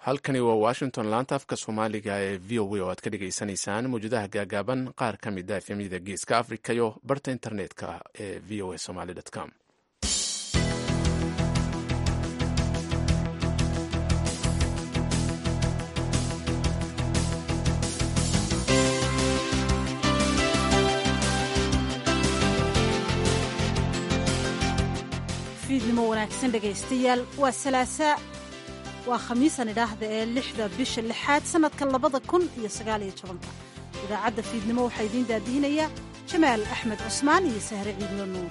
halkani waa washington laanta afka soomaaliga ee v o a oo aad ka dhagaysanaysaan mawjadaha gaagaaban qaar ka mid a efemyada geeska africa iyo barta internetka ee v o a somaly com fiidnimo wanaagsan dhegaystayaal waa salaasaa waa khamiisan idhaahda ee lixda bisha lixaad sannadka labada kun iyo sagaaliyo tobanka idaacadda fiidnimo waxaa idiin daadihinayaa jamaal axmed cusmaan iyo sahre ciidlo nuur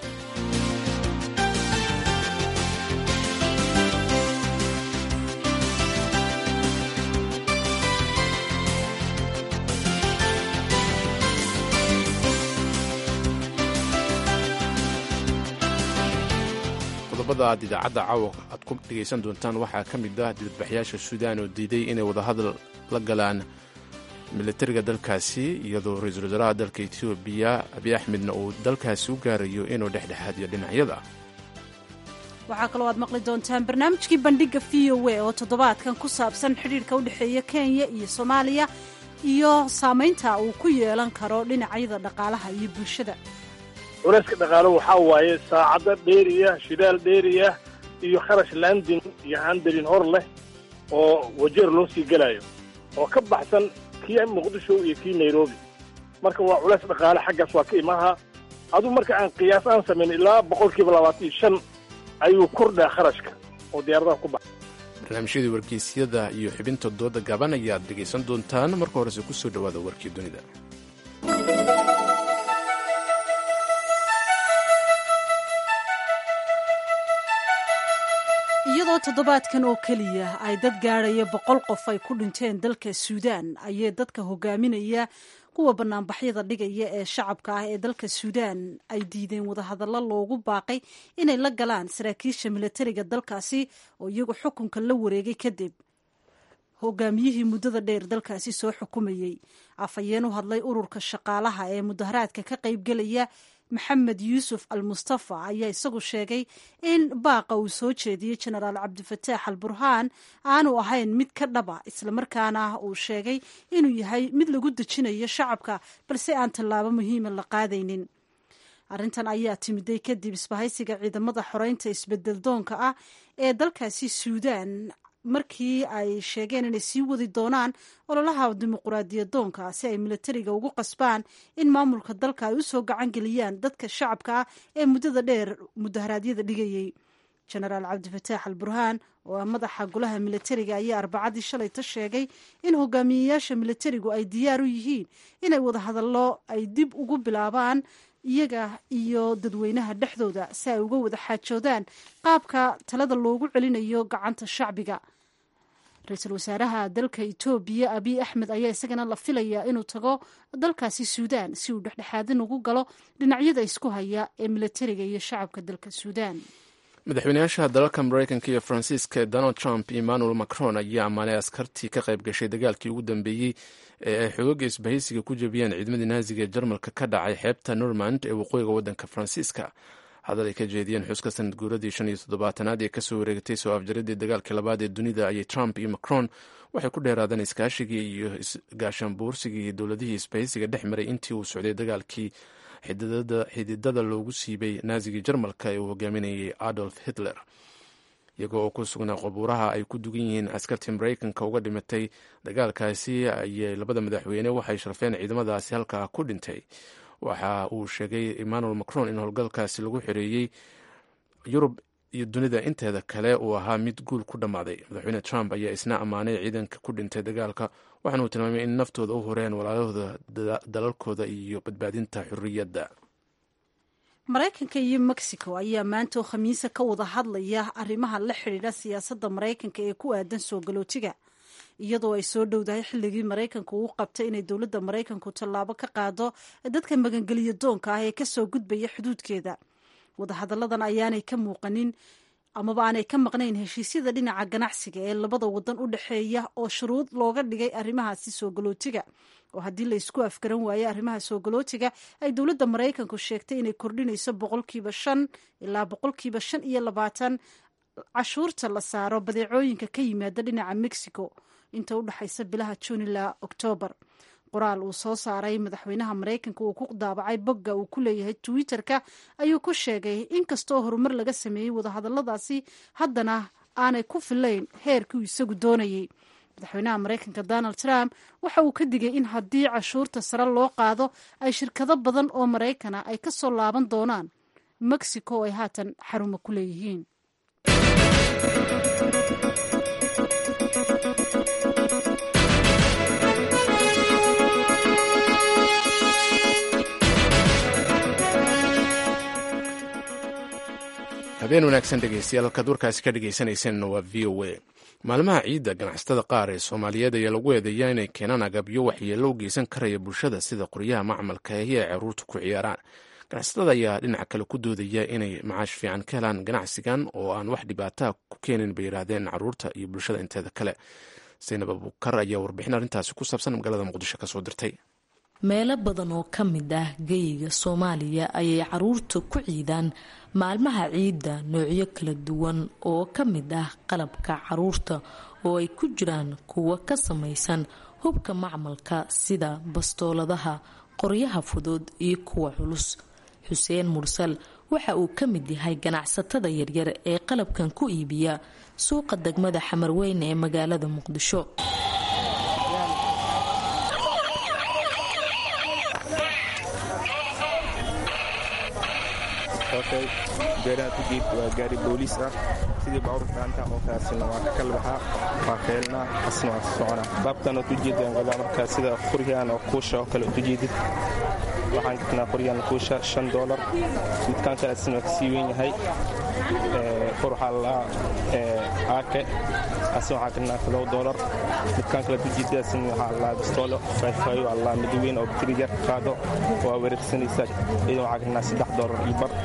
qodobada aad idaacadda caawa aad ku dhegaysan doontaan waxaa ka mid ah dibadbaxyaasha suudaan oo diiday inay wadahadal la galaan militariga dalkaasi iyadoo ra-iisul wasaaraha dalka etoobiya abiy axmedna uu dalkaasi u gaarayo inuu dhexdhexaadiyo dhinacyada waxaa kaloo aad maqli doontaan barnaamijkii bandhigga v o a oo toddobaadkan ku saabsan xidhiirka u dhexeeya kenya iyo soomaaliya iyo saamaynta uu ku yeelan karo dhinacyada dhaqaalaha iyo bulshada culayska dhaqaalo waxaa waaye saacado dheeriya shidaal dheeriya iyo kharash landin iyo handarin hor leh oo wajeer loo sii gelayo oo ka baxsan kii muqdisho iyo kii nairobi marka waa culays dhaqaale xaggaas waa ka imaha aduu marka aan qiyaas aan samayn ilaa boqolkiiba labaatan iyo shan ayuu kordhaa kharashka oo diyaaradaha ku baxa barnaamijyadii wargeysyada iyo xibinta dooda gaban ayaad dhegaysan doontaan marka horese ku soo dhowaada warkii dunida iyadoo toddobaadkan oo keliya ay dad gaadhaya boqol qof ay ku dhinteen dalka suudaan ayay dadka hogaaminaya kuwa banaanbaxyada dhigaya ee shacabka ah ee dalka suudaan ay diideen wadahadallo loogu baaqay inay la galaan saraakiisha milatariga dalkaasi oo iyagu xukunka la wareegay kadib hogaamiyihii muddada dheer dalkaasi soo xukumayey afhayeen u hadlay ururka shaqaalaha ee mudaharaadka ka qaybgelaya maxamed yuusuf al mustafa ayaa isagu sheegay in baaqa uu soo jeediyey jenaraal cabdifataax al burhaan aanu ahayn mid ka dhaba islamarkaana uu sheegay inuu yahay mid lagu dejinayo shacabka balse aan tallaabo muhiima la qaadaynin arrintan ayaa timiday kadib isbahaysiga ciidamada xoreynta isbedel doonka ah ee dalkaasi suudaan markii ay sheegeen inay sii wadi doonaan ololaha dimuquraadiyadoonka si ay milatariga ugu qasbaan in maamulka dalka ay usoo gacan geliyaan dadka shacabka ah ee muddada dheer mudaharaadyada dhigayey jenaraal cabdifataax al burhaan oo ah madaxa golaha milatariga ayaa arbacadii shalayta sheegay in hogaamiyeyaasha milatarigu ay diyaar u yihiin inay wadahadallo ay dib ugu bilaabaan iyaga iyo dadweynaha dhexdooda si ay uga wada xaajoodaan qaabka talada loogu celinayo gacanta shacbiga ra-iisul wasaaraha dalka etoobiya abiy axmed ayaa isagana la filayaa inuu tago dalkaasi suudaan si uu dhexdhexaadin ugu galo dhinacyada isku haya ee milatariga iyo shacabka dalka suudaan madaxweynayaasha dalalka mareykanka iyo faransiiska donald trump emmanuel macron ayaa ammaanay askartii ka qayb gashay dagaalkii ugu dambeeyey ee ay xoogaga isbahaysiga ku jebiyeen ciidamadii naaziga ee jarmalka ka dhacay xeebta normand ee waqooyiga waddanka faransiiska hadal ay ka jeediyeen xuska sanad guuradii shan iyo toddobaatanaad ee kasoo wareegatay soo afjaradii dagaalkii labaad ee dunida ayay trump iyo macron waxay ku dheeraadeen iskaashigii iyo isgaashaanbuursigii dowladihii isbahaysiga dhex maray intii uu socday dagaalkii xididada loogu siibay naazigii jarmalka ee uu hogaaminayay adolf hitler iyagoo oo ku sugnaa qabuuraha ay ku dugan yihiin askartii maraykanka uga dhimatay dagaalkaasi ayay labada madaxweyne waxay sharfeen ciidamadaasi halkaa ku dhintay waxa uu sheegay emmanuel macron in howlgalkaasi lagu xoreeyey yurub iyo dunida inteeda kale uu ahaa mid guul ku dhammaaday madaxweyne trump ayaa isna ammaanay ciidanka ku dhintay dagaalka waxaana uu tilmaamay in naftooda u horeen walaalahooda dalalkooda iyo badbaadinta xorriyadda maraykanka iyo mexico ayaa maanta oo khamiisa ka wada hadlaya arrimaha la xidhiidha siyaasadda maraykanka ee ku aadan soo galootiga iyadoo ay soo dhowdahay xilligii maraykanka uu qabtay inay dowladda maraykanku tallaabo ka qaado dadka magangeliya doonka ah ee kasoo gudbaya xuduudkeeda wadahadalladan ayaanay ka muuqanin amaba aanay ka maqnayn heshiisyada dhinaca ganacsiga ee labada wadan u dhexeeya oo shuruud looga dhigay arrimahaasi soo galootiga oo haddii la isku afgaran waayo arrimaha soo galootiga ay dowladda maraykanku sheegtay inay kordhinayso boqolkiiba shan ilaa boqolkiiba shan iyo labaatan cashuurta la saaro badeecooyinka ka yimaada dhinaca mexico inta u dhexaysa bilaha juun ilaa oktoobar qoraal uu soo saaray madaxweynaha maraykanka uu ku daabacay bogga uu ku leeyahay twitter-ka ayuu ku sheegay inkastoo horumar laga sameeyey wadahadaladaasi haddana aanay ku filayn heerkii uu isagu doonayey madaxweynaha maraykanka donald trump waxa uu ka digay in haddii cashuurta sare loo qaado ay shirkado badan oo maraykana ay ka soo laaban doonaan mexico oo ay haatan xarumo ku leeyihiin habeen wanaagsan dhegeystayaal halkaad warkaasi ka dhegeysanaysanna waa v o a maalmaha ciidda ganacsatada qaar ee soomaaliyeed ayaa lagu eedeeyaa inay keenaan agabyo waxyeello u geysan karaya bulshada sida qoryaha macmalka ahi ay caruurta ku ciyaaraan ganacsatada ayaa dhinaca kale ku doodaya inay macaash fiican ka helaan ganacsigan oo aan wax dhibaataa ku keenin bay yidhaahdeen caruurta iyo bulshada inteeda kale saynab abukar ayaa warbixin arrintaasi ku saabsan magaalada muqdisho kasoo dirtay meelo badan oo ka mid ah geyiga soomaaliya ayay caruurta ku ciidaan maalmaha ciidda noocyo kala duwan oo ka mid ah qalabka caruurta oo ay ku jiraan kuwa ka samaysan hubka macmalka sida bastooladaha qoryaha fudud iyo kuwa culus xuseen mursal waxa uu ka mid yahay ganacsatada yaryar ee qalabkan ku iibiya suuqa degmada xamarweyne ee magaalada muqdisho beeraha ku jiid waa gaari booliis ah sidii baabuur gaanta oo kaasina waa ka kala baxaa waa keelnaa asna waa socona baabkan ood u jeedaan gadaa markaa sida quryahan oo kuusha oo kale ood u jeedid waxaan jirnaa quryahan kuusha shan doolar midkaan kale asna waa kasii weyn yahay qur waxaa lalaa aake asna waxaa jirnaa todoba doolar midkaan kale ujeeda asna waxaa lalaa bistoolo fayfayo waa lalaa mid weyn oo batiri yar qaado waa wareegsanaysaa idan waxaa jirnaa saddex doolar iyo bar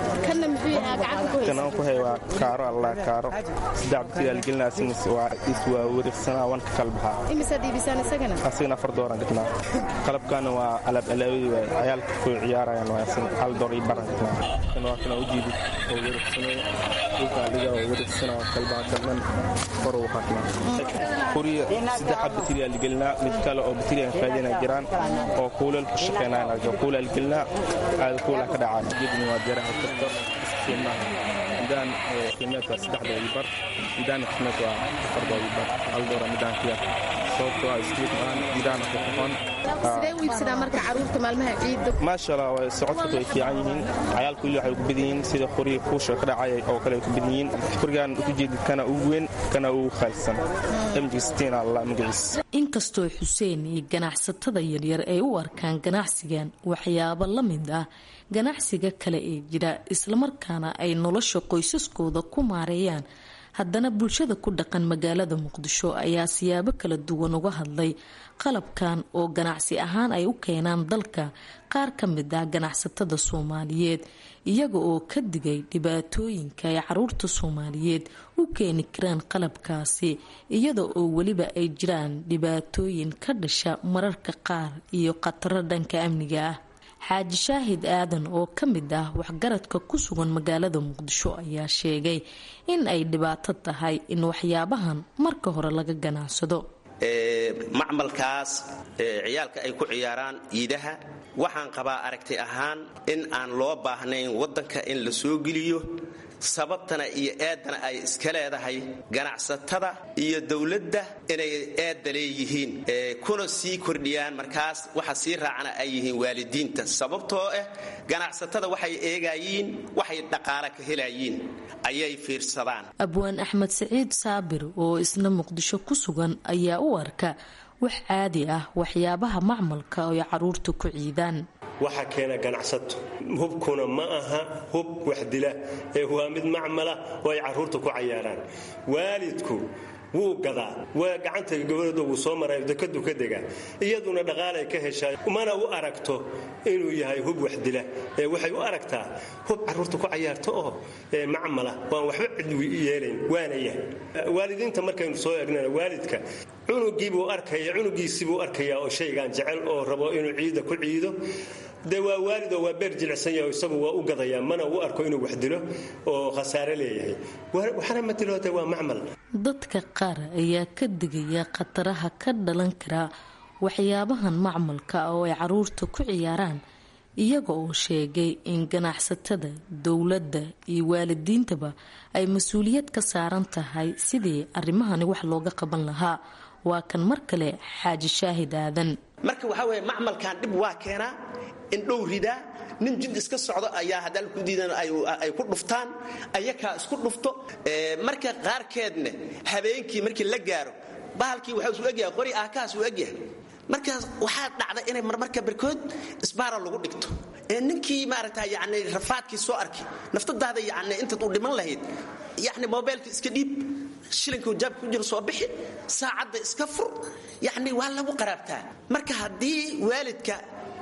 kanaan ku hay waa kaaro allah kaaro saddex batigaal gelinaasins waa is waa wareegsanaa wan ka kala baxaa asagana afar dooran gatnaa qalabkaana waa alaab alaabadii waa cayaalka ku ciyaarayaan waa asin hal door iyo baran gatnaa kan waa kana ujeedid oo wareegsanaya dhulka aliga oo wareegsana waa kalbaa kalman kor uu qatnaa kuriya saddexa batiriyaal gelinaa mid kale oo batiriyan faadina jiraan oo kuulal ku shaqeynaan kuulal gelinaa aada kuula ka dhacaan jidni waa jaraha karto midaan qiimeed waa saddexda iyo bar midaan qiimeed waa afarda iyo bar hal doora midaan ku yar sababto waa iskuud maan midaan ku qoqon sidee u iibsadaa marka caruurta maalmaha ciidda maasha allah way socodka way fiican yihiin cayaalku weli waxay ku badan yihiin sida qoriga kuusha ka dhacaya oo kale ay ku badan yihiin qorigan ku jeedid kana ugu weyn kana ugu khaalsan mjstiin allah magaciis inkastoo xuseen iyo ganacsatada yaryar ay u arkaan ganacsigan waxyaabo la mid ah ganacsiga kale ee jira islamarkaana ay nolosha qoysaskooda ku maareeyaan haddana bulshada ku dhaqan magaalada muqdisho ayaa siyaabo kala duwan uga hadlay qalabkan oo ganacsi ahaan ay u keenaan dalka qaar ka mid ah ganacsatada soomaaliyeed iyaga oo ka digay dhibaatooyinka ay caruurta soomaaliyeed u keeni karaan qalabkaasi iyada oo weliba ay jiraan dhibaatooyin ka dhasha mararka qaar iyo khataro dhanka amniga ah xaaji shaahid aadan oo ka mid ah waxgaradka ku sugan magaalada muqdisho ayaa sheegay in ay dhibaato tahay in waxyaabahan marka hore laga ganacsado macmalkaas ciyaalka ay ku ciyaaraan iidaha waxaan qabaa aragti ahaan in aan loo baahnayn waddanka in la soo geliyo sababtana iyo eeddana ay iska leedahay ganacsatada iyo dowladda inay eedda leeyihiin kuna sii kordhiyaan markaas waxa sii raacana ay yihiin waalidiinta sababtoo ah ganacsatada waxay eegayiin waxay dhaqaale ka helayiin ayay fiirsadaan abwaan axmed saciid saabir oo isna muqdisho ku sugan ayaa u arka wax caadi ah waxyaabaha macmalka oo ay caruurta ku ciidaan waxa keena ganacsato hubkuna ma aha hub waxdila ee waa mid macmala oo ay carruurta ku cayaaraan waalidku wuu gadaa waa gacanta gabadhooda wuu soo maray dekadu ka degaa iyaduna dhaqaalay ka heshaa mana u aragto inuu yahay hub waxdila ee waxay u aragtaa hub carruurta ku cayaarto oo macmala waan waxba cid yeelayn waana yahay waalidiinta markaynu soo eegnana waalidka cunugiibuu arkaya cunugiisibuu arkayaa oo shaygan jecel oo rabo inuu ciida ku ciido dee waa waalid oo waa beer jilicsan yahay isagu waa u gadayaa mana u arko inuu wax dilo oo khasaare leeyahay waxna ma diloote waa macmal dadka qaar ayaa ka digaya khataraha ka dhalan kara waxyaabahan macmalka oo ay caruurta ku ciyaaraan iyaga oo sheegay in ganacsatada dowladda iyo waalidiintaba ay mas-uuliyad ka saaran tahay sidii arrimahani wax looga qaban lahaa waa kan mar kale xaaji shaahid aadan marka waxaa weeye macmalkan dhib waa keenaa indhow ridaa nin jid iska socdo ayaa haddaan ku diidan ay ku dhuftaan ayakaa isku dhufto marka qaarkeedna habeenkii markii la gaaro bahalkii waxaa isu egyahay qori aakaas uu egyahay markaas waxaa dhacda inay marmarka barkood isbaara lagu dhigto ee ninkii maaragta yani rafaadkii soo arki naftadaada yani intaad u dhiman lahayd yani mobaylka iska dhiib shilinka jaabka ku jiro soo bixi saacadda iska fur yani waa lagu qaraabtaa marka haddii waalidka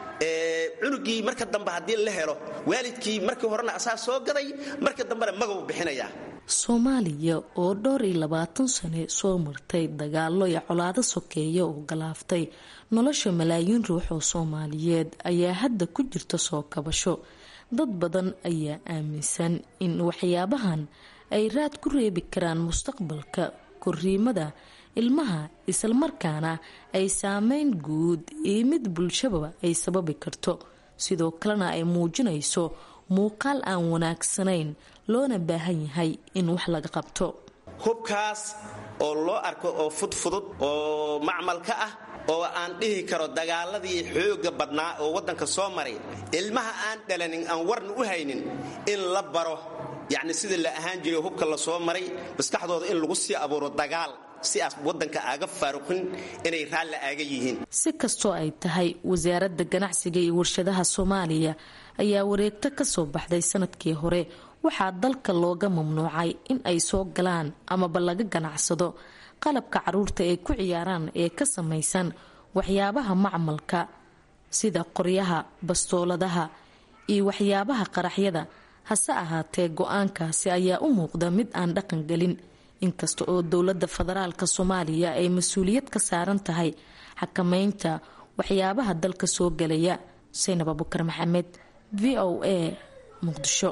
cunugii marka dambe haddii la helo waalidkii markii horena asaa soo gaday marka dambena magabu bixinayaa soomaaliya oo dhowr iyo labaatan sane soo martay dagaalo iyo colaado sokeeya oo galaaftay nolosha malaayiin ruux oo soomaaliyeed ayaa hadda ku jirta soo kabasho dad badan ayaa aaminsan in waxyaabahan ay raad ku reebi karaan mustaqbalka koriimada ilmaha islamarkaana ay saameyn guud iyo mid bulshaba ay sababi karto sidoo kalena ay muujinayso muuqaal aan wanaagsanayn loona baahan yahay in wax laga qabto hubkaas oo loo arko oo fudfudud oo macmalka ah oo aan dhihi karo dagaaladii xooga badnaa oo waddanka soo maray ilmaha aan dhalanin aan warna u haynin in la baro yacni sidii la ahaan jiray hubka la soo maray maskaxdooda in lagu sii abuuro dagaal si aas waddanka aaga faaruqin inay raalli aaga yihiin si kastoo ay tahay wasaaradda ganacsiga iyo warshadaha soomaaliya ayaa wareegto ka soo baxday sanadkii hore waxaa dalka looga mamnuucay in ay soo galaan amaba laga ganacsado qalabka caruurta ay ku ciyaaraan ee ka samaysan waxyaabaha macmalka sida qoryaha bastooladaha iyo waxyaabaha qaraxyada hase ahaatee go-aankaasi ayaa u muuqda mid aan dhaqan gelin inkasta oo dowladda federaalk soomaaliya ay mas-uuliyad ka saaran tahay xakameynta waxyaabaha dalka soo gelaya saynab abukar maxamed v o a muqdisho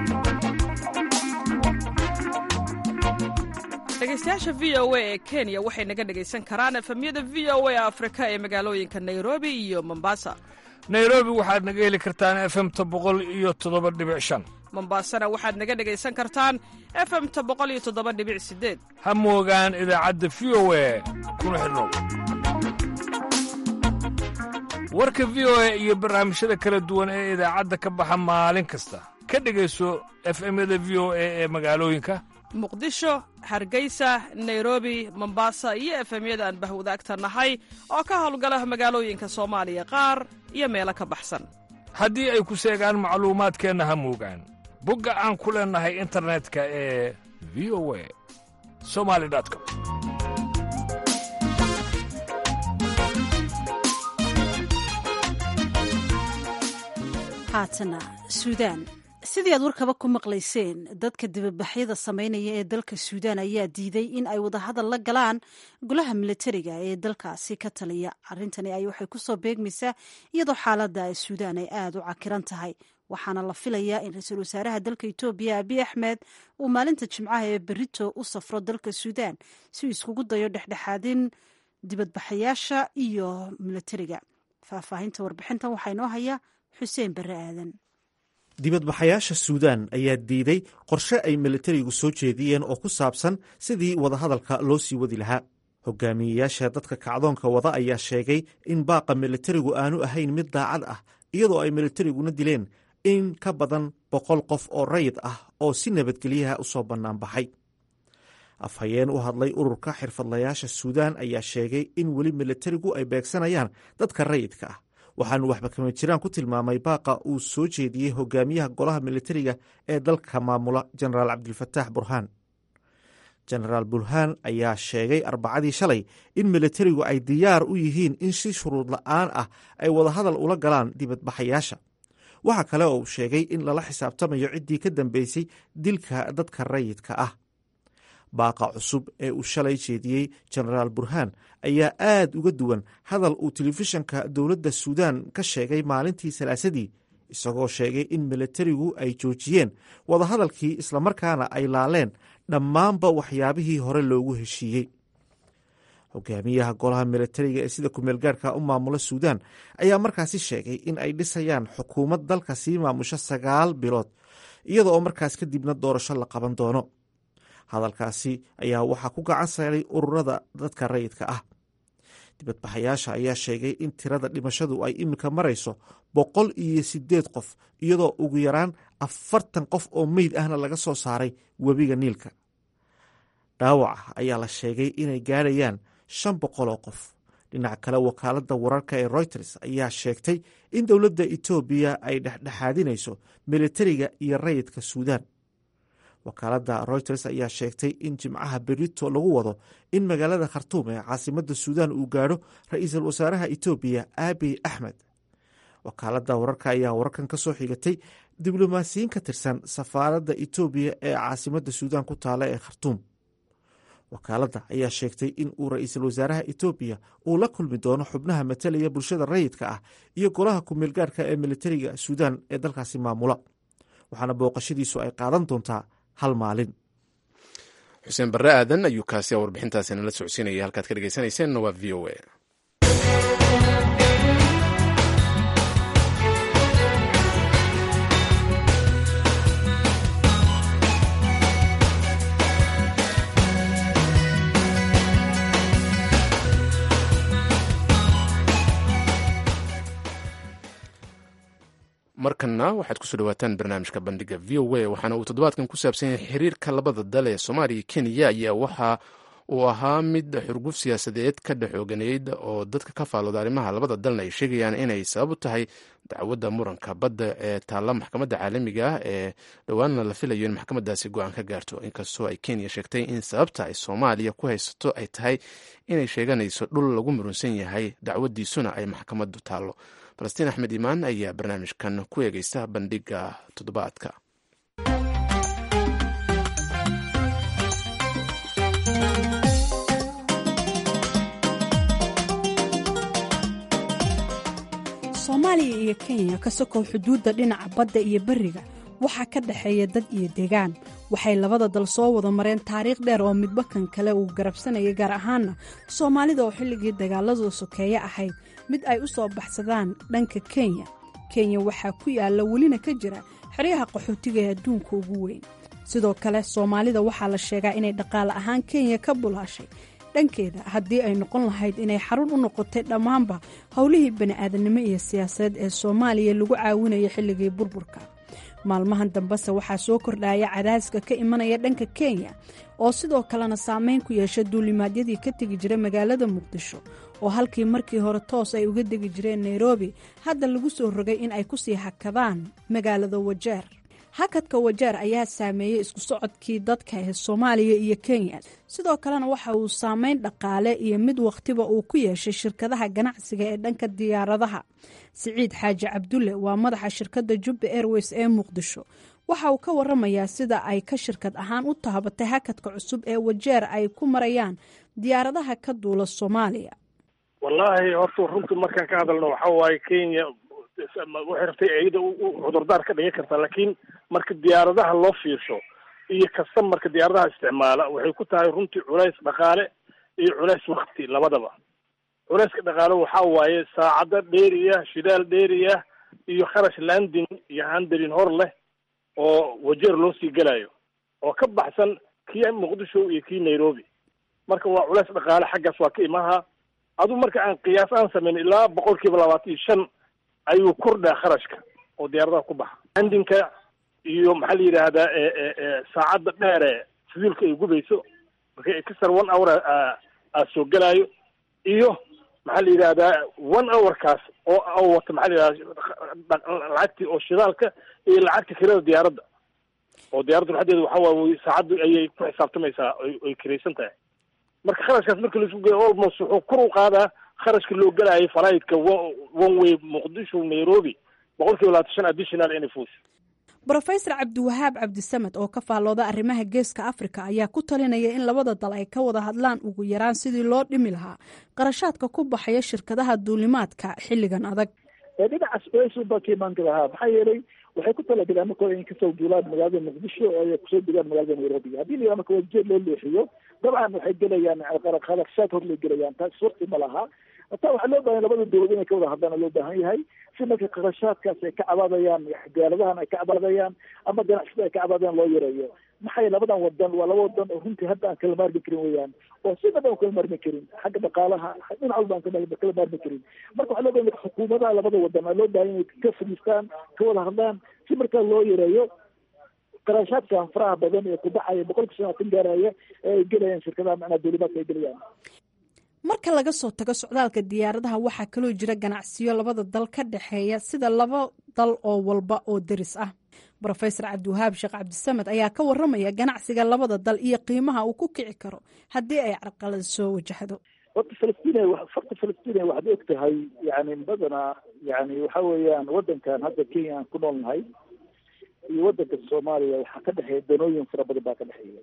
dhegeystayaasha v o a ee kenya waxay naga dhegaysan karaan efemyada v o a afrika ee magaalooyinka nairobi iyo mombasa nairobi waxaad naga heli kartaan efemta boqol iyo toddoba dhibic shan mombasana waxaad naga dhegaysan kartaan efemta boqol iyo toddoba dhibic sideed ha moogaan idaacadda v o a kuna xidhnow warka v o a iyo barnaamijyada kala duwan ee idaacadda ka baxa maalin kasta ka dhegayso efemyada v o a ee magaalooyinka muqdisho hargeysa nairobi mombasa iyo efemyada aan bahwadaagta nahay oo ka howlgala magaalooyinka soomaaliya qaar iyo meelo ka baxsan haddii ay ku seegaan macluumaadkeenna ha moogaan bogga aan ku leennahay internetka ee v o a somali com haatana suudaan sidii aad warkaba ku maqlayseen dadka dibabaxyada sameynaya ee dalka suudaan ayaa diiday in ay wadahadal la galaan golaha milatariga ee dalkaasi ka taliya arrintani ay waxay kusoo beegmaysaa iyadoo xaaladda suudaan ay aada u cakiran tahay waxaana la filayaa in ra-iisul wasaaraha dalka etoobiya abiy axmed uu maalinta jimcaha ee berito u safro dalka suudaan si uu iskugu dayo dhexdhexaadin dibadbaxayaasha iyo milatariga faahfaahinta warbixintan waxaa inoo haya xuseen barre aadan dibadbaxayaasha suudaan ayaa diiday qorshe ay militarigu soo jeediyeen oo ku saabsan sidii wadahadalka loo sii wadi lahaa hogaamiyeyaasha dadka kacdoonka wada ayaa sheegay in baaqa militarigu aanu ahayn mid daacad ah iyadoo ay militariguna dileen in ka badan boqol qof oo rayid ah oo si nabadgelyaha u soo bannaanbaxay afhayeen u hadlay ururka xirfadlayaasha suudaan ayaa sheegay in weli militarigu ay beegsanayaan dadka rayidka ah waxaanu waxba kama jiraan ku tilmaamay baaqa uu soo jeediyey hogaamiyaha golaha militariga ee dalka maamula jenaraal cabdilfataax burhaan jenaraal burhaan ayaa sheegay arbacadii shalay in militarigu ay diyaar u yihiin in si shuruud la'aan ah ay wadahadal ula galaan dibadbaxayaasha waxa kale oo uu sheegay in lala xisaabtamayo ciddii ka dambeysay dilka dadka rayidka ah baaqa cusub ee uu shalay jeediyey jenaraal burhaan ayaa aad uga duwan hadal uu telefishanka dowladda suudaan ka sheegay maalintii salaasadii isagoo sheegay in milatarigu ay joojiyeen wadahadalkii islamarkaana ay laaleen dhammaanba waxyaabihii hore loogu heshiiyey hogaamiyaha golaha milatariga ee sida kumeelgaarhka u maamula suudaan ayaa markaasi sheegay in ay dhisayaan xukuumad dalka sii maamusha sagaal bilood iyada oo markaas kadibna doorasho la qaban doono hadalkaasi ayaa waxaa ku gacan saaray ururada dadka rayidka ah dibadbaxayaasha ayaa sheegay in tirada dhimashadu ay iminka marayso boqol iyo sideed qof iyadoo ugu yaraan afartan qof oo meyd ahna laga soo saaray webiga niilka dhaawaca ayaa la sheegay inay gaarayaan shan boqol oo qof dhinaca kale wakaaladda wararka ee reuters ayaa sheegtay in dowladda etoobiya ay dhexdhexaadinayso militariga iyo rayidka suudaan wakaaladda reuters ayaa sheegtay in jimcaha berito lagu wado in magaalada khartuum ee caasimadda suudaan uu gaadho ra-iisul wasaaraha etoobiya abiy axmed wakaaladda wararka ayaa wararkan ka soo xigatay diblomaasiyiin ka tirsan safaaradda etoobiya ee caasimadda suudaan ku taala ee khartuum wakaaladda ayaa sheegtay in uu ra-iisul wasaaraha etoobiya uu la kulmi doono xubnaha matalaya bulshada rayidka ah iyo golaha kumeelgaarhka ee militariga suudaan ee dalkaasi maamula waxaana booqashadiisu ay qaadan doontaa hal maalin xuseen barre aadan ayuu kaasi warbixintaasi nala socodsiinaya halkaad ka dhegeysanayseena waa v o a markana waxaad kusoo dhawaataan barnaamijka bandhiga v o a waxaana uu toddobaadkan ku saabsan yahay xiriirka labada dal ee soomaaliya kenya ayaa waxa uu ahaa mid xurguf siyaasadeed ka dhexooganeyd oo dadka ka faalooda arrimaha labada dalna ay sheegayaan inay sabab u tahay dacwadda muranka badda ee taalla maxkamadda caalamiga ah ee dhowaanna la filayo in maxkamadaasi go-aan ka gaarto inkastoo ay kenya sheegtay in sababta ay soomaaliya ku haysato ay tahay inay sheeganayso dhul lagu murunsan yahay dacwadiisuna ay maxkamaddu taallo falastiin axmed imaan ayaa barnaamijkan ku eegeysta bandhiga toddobaadka soomaaliya iyo kenya ka sokow xuduudda dhinaca badda iyo beriga waxaa ka dhexeeya dad iyo deegaan waxay labada dal soo wada mareen taariikh dheer oo midba kan kale uu garabsanayay gaar ahaana soomaalida oo xilligii dagaaladu sokeeye ahayd mid ay u soo baxsadaan dhanka kenya kenya waxaa ku yaalla welina ka jira xeryaha qaxootiga ee adduunka ugu weyn sidoo kale soomaalida waxaa la sheegaa inay dhaqaale ahaan kenya ka bulaashay dhankeeda haddii ay noqon lahayd inay xarun u noqotay dhammaanba howlihii bani'aadanimo iyo siyaasadeed ee soomaaliya lagu caawinaya xilligii burburka maalmahan dambese waxaa soo kordhaya cadaaska ka imanaya dhanka kenya oo sidoo kalena saameyn ku yeesha duulimaadyadii ka tegi jira magaalada muqdisho oo halkii markii hore toos ay uga degi jireen nairobi hadda lagu soo rogay in ay kusii hakadaan magaalada wajeer hakadka wajeer ayaa saameeyey isku socodkii dadka ee soomaaliya iyo kenya sidoo kalena waxa uu saameyn dhaqaale iyo mid wakhtiba uu ku yeeshay shirkadaha ganacsiga ee dhanka diyaaradaha siciid xaaji cabdulle waa madaxa shirkadda jubba airways ee muqdisho waxa uu ka waramayaa sida ay ka shirkad ahaan u taabatay hakadka cusub ee wajeer ay ku marayaan diyaaradaha ka duula soomaaliya wallaahi horta runta markaan ka hadalno waxa waaye kenya waxay rabtay iyada cudurdaar ka dhigan kartaa laakiin marka diyaaradaha loo fiirsho iyo kasta marka diyaaradaha isticmaala waxay ku tahay runtii culays dhaqaale iyo culays wakti labadaba culayska dhaqaale waxa waaye saacado dheeriya shidaal dheeriya iyo kharash landing iyo handelin hor leh oo wajeer loo sii gelayo oo ka baxsan kii muqdisho iyo kii nairobi marka waa culays dhaqaale xaggaas waa ka imaha adu marka aan qiyaas aan samayn ilaa boqol kiiba labaatan iyo shan ayuu kordhaa kharashka oo diyaaradaha ku baxa landinka iyo maxaa la yidhaahdaa saacadda dheere fuduulka ay gubayso marka extra one hour aa soo gelaayo iyo maxaa la yidhahdaa one hourkaas oo wata maxaa la yidhahdaa lacagtii oo shidaalka iyo lacagta kirada diyaaradda oo diyaaradda laxadeeda waxa waaye saacaddu ayay ku xisaabtamaysaa ay kiraysan tahay marka kharashkaas marka laisku geeyo almost wuxuu kor u qaadaa kharashka loo gelaayay falaidka one way muqdisho nairobi boqol kiiba labaatan shan additional inay fuus brofesor cabdiwahaab cabdisamed oo ka faallooda arrimaha geeska afrika ayaa ku talinaya in labada dal ay ka wada hadlaan ugu yaraan sidii loo dhimi lahaa qarashaadka ku baxaya shirkadaha duulimaadka xilligan adag dhinacaas baa ka imaan lahaa maxaa yeelay waxay ku talagaleen markooda in kasoo duulaan magaalada muqdisho oo ay kusoo degaan magaalada nairobi haddii la marka wajeer loo leexiyo dabcan waxay gelayaan kharashaad hor lay gelayaan taas surti ma laha hataa waxaa loo bahan labada dowlad inay ka wada hadlaan loo baahan yahay si marka kharashaadkaas ay ka cabaadayaan gaaladahan ay ka cabaadayaan ama ganacsida ay ka cabaadayaan loo yareeyo maxay labadan wadan waa laba wadan oo runtii hadda aan kala maarmi karin weyaan oo si dhaba kala maarmi karin xagga dhaqaalaha dhinac walba aan kala maarmi karin marka waxaa loo bahan xukuumadaha labada wadan aa loo baahan inay ka fadhiistaan ka wada hadlaan si markaa loo yareeyo qarashaadkan faraha badan ee kubaxaya boqolka sanaatan gaaraya ee ay gelayaan shirkadaha macnaa dowlimaadka ay gelayaan marka laga soo tago socdaalka diyaaradaha waxaa kaloo jira ganacsiyo labada dal ka dhexeeya sida laba dal oo walba oo deris ah rofesor cabdiwahaab sheekh cabdisamed ayaa ka waramaya ganacsiga labada dal iyo qiimaha uu ku kici karo haddii ay carqalad soo wajahdo horta falastiin farta falastiin waxaad og tahay yani badanaa yani waxa weeyaan wadankan hadda kenya aan ku nool nahay iyo wadanka soomaaliya waxaa ka dhexeeya danooyin fara badan baa ka dhexeeya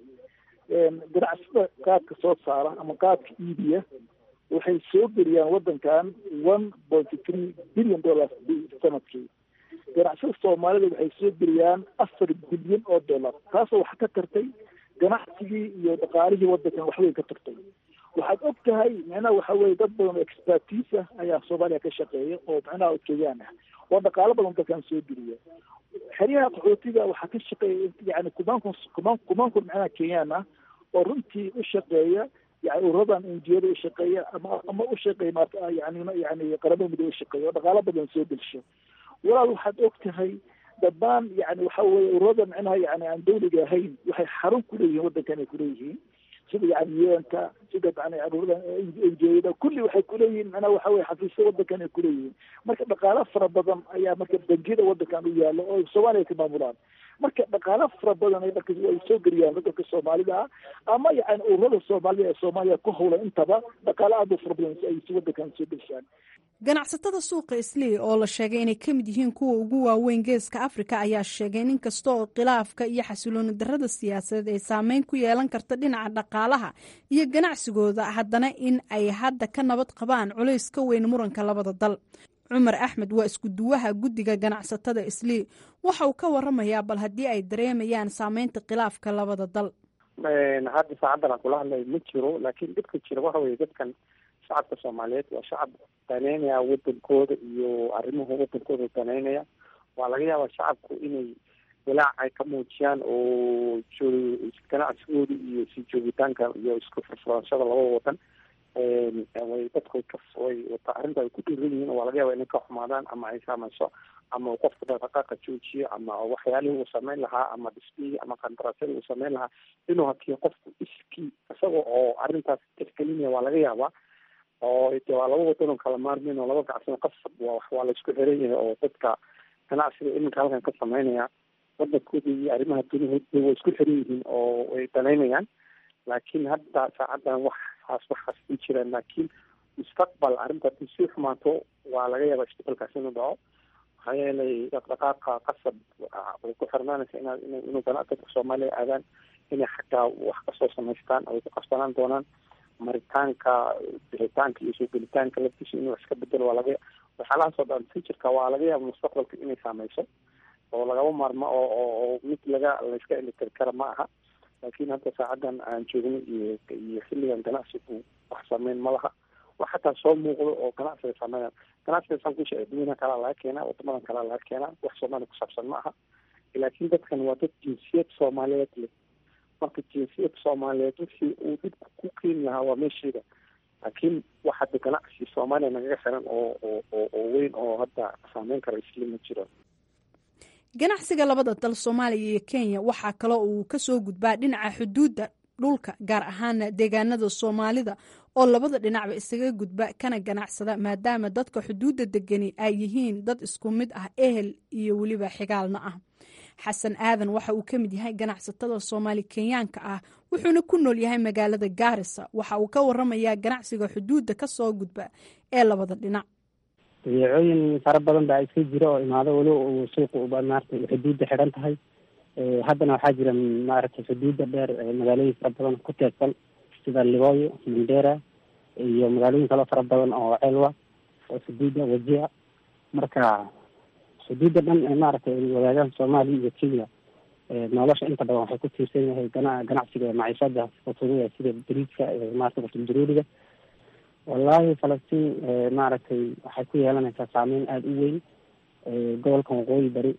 ganacsida qaadka soo saara ama qaadka iibiya waxay soo geliyaan wadankan one point three billion dollars sanadkii ganacsida soomaalida waxay soo geliyaan afar bilyan oo dollar taasoo waxa ka tartay ganacsigii iyo dhaqaalihii wadankan waxweyn ka tartay waxaad og tahay micnaha waxa weye dad badan oo expertise ah ayaa soomaaliya ka shaqeeya oo micnaha ujeedaan ah oo dhaqaalo badan dalkan soo geliya xeryaha qaxootiga waxaa ka shaqeeya yani kumaan kun kumaan kumaan kun micnaha kenyaan ah oo runtii u shaqeeya yani ururadan enjiyada u shaqeeya ama ama u shaqeeya maarta yani yani qaramada midoobe u shaqeeya oo dhaqaalo badan soo gelsho walaal waxaad og tahay dhammaan yani waxa weye ururada micnaha yani aan dawliga ahayn waxay xarun kuleeyihiin wadankan ay kuleeyihiin sida yani yeenta sida yani ururada enjiyada kulli waxay kuleeyihiin micnaha waxa weye xafiisya wadankan ay kuleeyihiin marka dhaqaalo fara badan ayaa marka bangiyada wadankan u yaalo oo soomaaliya ka maamulaan marka dhaqaalo fara badan ay marka ay soo geliyaan wadanka soomaalida ah ama yani ururada soomaalida ee soomaaliya ku howlan intaba dhaqaalo aad u fara badan ay si wadankan soo gelishaan ganacsatada suuqa islii oo la sheegay inay ka mid yihiin kuwa ugu waaweyn geeska afrika ayaa sheegay in inkasta oo khilaafka iyo xasilooni darada siyaasadeed ay saameyn ku yeelan karta dhinaca dhaqaalaha iyo ganacsigooda haddana in ay hadda ka nabad qabaan culays ka weyn muranka labada dal cumar axmed waa isku duwaha guddiga ganacsatada islii waxa uu ka waramayaa bal haddii ay dareemayaan saameynta khilaafka labada dal hadda saacaddan aan kula hadlay ma jiro laakiin dhibka jira waxa weye dadkan shacabka soomaaliyeed waa shacab daneynaya wadankooda iyo arrimaha wadankooda daneynaya waa laga yaabaa shacabku inay walaac ay ka muujiyaan oo ganacsigooda iyo sii joogitaanka iyo isku furfurashada labada wadan way dadku way wata arrinta ay ku dhiiran yihiin waa laga yaaba inay ka xumaadaan ama ay saameyso ama uu qofku dhaqdhaqaaqa joojiyo ama waxyaalihii uu sameyn lahaa ama dhismihii ama qandaraasyadii uu sameyn lahaa inuu hakiyo qofku iskii isaga oo arrintaas tixgelinaya waa laga yaabaa oo de waa laba wadan oo kala maarmin oo laba gacsan qasab waa waa la isku xiran yahay oo dadka ganacsiga iminka halkan ka sameynaya wadankooda iyo arrimaha dunihooda way isku xiran yihiin oo way danaynayaan laakiin hadda saacaddan waxaas waxaas ku jiraan laakiin mustaqbal arrinta haddii sii xumaato waa laga yaabaa isbedelkaas inuu dhaco maxaa yeelay dhaqdhaqaaqa qasab way ku xirnaanaysa inaad in inuu dadka soomaaliya aadaan inay xaggaa wax kasoo samaystaan ay ku qabsanaan doonaan maritaanka bixitaanka iyo soo gelitaanka laftiisa inuu wax iska bedelo waa laga waxyaalahaas oo dhan futureka waa laga yaaba mustaqbalka inay saameyso oo lagaba maarmo oo oo oo mid laga layska elitiri kara ma aha laakiin hadda saacaddan aan joogno iyo iyo xilligan ganacsigu wax sameyn ma laha wax xataa soo muuqdo oo ganacsiga sameynaya ganacsiga saan kushe adduunyada kalaa laga keenaa wadamadan kalaa laga keenaa wax soomaaliya kusaabsan ma aha laakiin dadkan waa dad jinsiyad soomaaliyeed leh marka jinsiyad soomaaliyeed wixii uu dhibku ku keeni lahaa waa meesheeda laakiin wax hadda ganacsi soomaaliya nagaga xiran oo oo oo oo weyn oo hadda saameyn kara isli ma jiro ganacsiga labada dal soomaaliya iyo kenya waxaa kaloo uu kasoo gudbaa dhinaca xuduudda dhulka gaar ahaana deegaanada soomaalida oo labada dhinacba isaga gudba kana ganacsada maadaama dadka xuduudda degani ay yihiin dad isku mid ah ehel iyo weliba xigaalna ah xasan aadan waxa uu ka mid yahay ganacsatada soomaali kenyaanka ah wuxuuna ku nool yahay magaalada gaarisa waxa uu ka waramayaa ganacsiga xuduudda kasoo gudba ee labada dhinac badeecooyin fara badan baa iska jira oo imaado weli uu suuqa maaragtay xuduudda xidhan tahay haddana waxaa jira maaragtay xuduudda dheer magaalooyin fara badan ku teedsan sida libooyo mandera iyo magaalooyin kaloo fara badan oo celwa oo xuduudda wajia marka xuduudda dhan maaragtay ay wadaagaan soomaaliya iyo kenya nolosha inta badan waxay ku tiirsan yahay gana ganacsiga maciishada futuuda sida bariidka maarata qutul-daruuriga wallahi falastiin maaragtay waxay ku yeelanaysaa saameyn aada u weyn gobolka waqooyi bari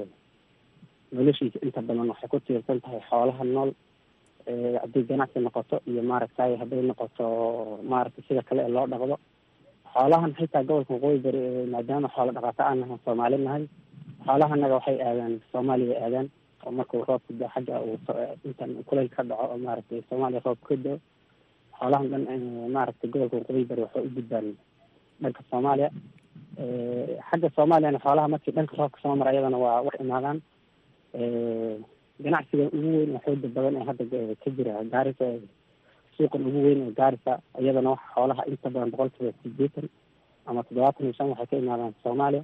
noloshiisa inta badan waxay ku tiirsan tahay xoolaha nool hadday ganacsi noqoto iyo maaragtay hadday noqoto maaragtay sida kale ee loo dhaqdo xoolahan xitaa gobolka waqooyi bari maadaama xoola dhaqato aan nahay soomaali nahay xoolahanaga waxay aadaan soomaaliya aadaan oo markuu roobka da xagga uu intan kuleyl ka dhaco oo maaragtay soomaaliya roob ka dao xoolahan dhan maaragtay gobolka waqooyi bari waxay u gudbaan dhanka soomaaliya xagga soomaaliyana xoolaha markii dhanka roobka soo mara iyadana waa wax imaadaan ganacsiga ugu weyn oo xooga badan ee hadda ka jira gaarisa suuqan ugu weyn ee gaarisa iyadana wax xoolaha inta badan boqol kiiba sideetan ama toddobaatan iyo shan waxay ka imaadaan soomaaliya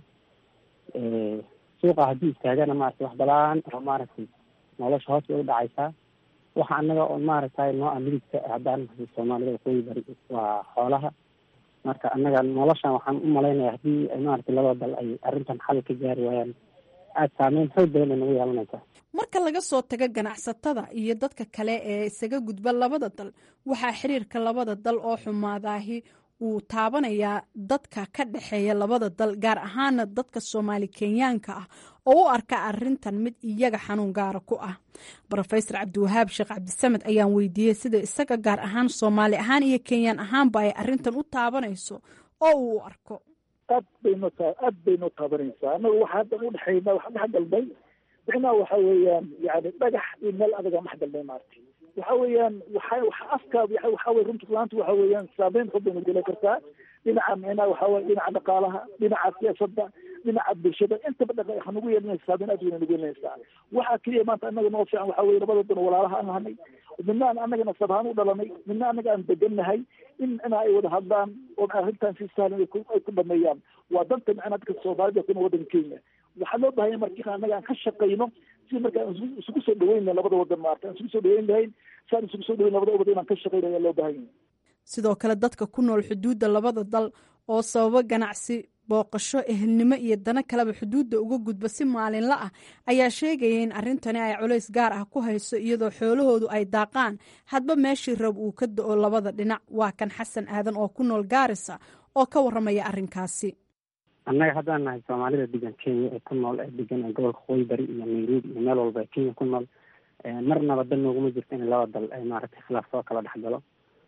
suuqa haddii istaagana maaragtay wax badan oo maaragtay nolosha hoos bay u dhacaysaa waxa anaga oo maaragtay noo ah midigta haddaan nahay soomaalida waqooyi bari waa xoolaha marka annaga noloshan waxaan u malaynaya haddii maaragtay labada dal ay arrintan xal ka gaari waayaan aada saameyn xoog badan bay nagu yeelanaysaa marka laga soo tago ganacsatada iyo dadka kale ee isaga gudba labada dal waxaa xiriirka labada dal oo xumaadaahi uu taabanayaa dadka ka dhexeeya labada dal gaar ahaana dadka soomaali kenyaanka ah oo u arka arintan mid iyaga xanuun gaara ku ah rofesor cabdiwahaab sheekh cabdisamed ayaan weydiiyey sida isaga gaar ahaan soomaali ahaan iyo kenyaan ahaanba ay arintan u taabanayso oo uu u arko aad bayno ta aad baynoo taabanaysaa annaga waxa hadda udhexayna waxa dhex galnay micnaha waxa weeyaan yani dhagax iyo meel adaga dhex galnay maaragtay waxa weeyaan waxa waxa afka waxa weye runta laanta waxa weeyaan saameyn xog bayna geli kartaa dhinaca micnaha waxa weye dhinaca dhaqaalaha dhinaca siyaasadda dhinaca bulshada intaba dhaqa waxaa nagu yeelanaysa saameyn aad weyna nagu yeelanaysaa waxaa keliya maanta annaga noo fiican waxa weye labada dan walaalaha aan nahanay midna aan annagana sabahaan u dhalanay midna annaga aan degannahay in ina ay wada hadlaan oo arrintan si sahlan ay ku dhameeyaan waa danta micnaha dadka soomaalida kuna waddanka kenya waxaa loo bahanya marka annaga aan ka shaqayno si marka aan isugu soo dhaweyn lahayn labada wadan maarta aan isugu soo dhaweyn lahayn si aan isugu soo dhaweyn labada wadan inaan ka shaqayno ayaa loo bahan yahay sidoo kale dadka ku nool xuduudda labada dal oo sababo ganacsi booqasho ehelnimo iyo dano kaleba xuduudda uga gudba si maalinla ah ayaa sheegaya in arrintani ay culays gaar ah ku hayso iyadoo xoolahoodu ay daaqaan hadba meeshii rab uu ka da-o labada dhinac waa kan xasan aadan oo ku nool gaarisa oo ka waramaya arrinkaasi annaga haddaan nahay soomaalida degan kenya ee ku nool ee degan gobolka waqooyi bari iyo nairobi iyo meel walba ee kenya ku nool marnaba dan nooguma jirto in laba dal ay maaragtay khilaaf soo kala dhex galo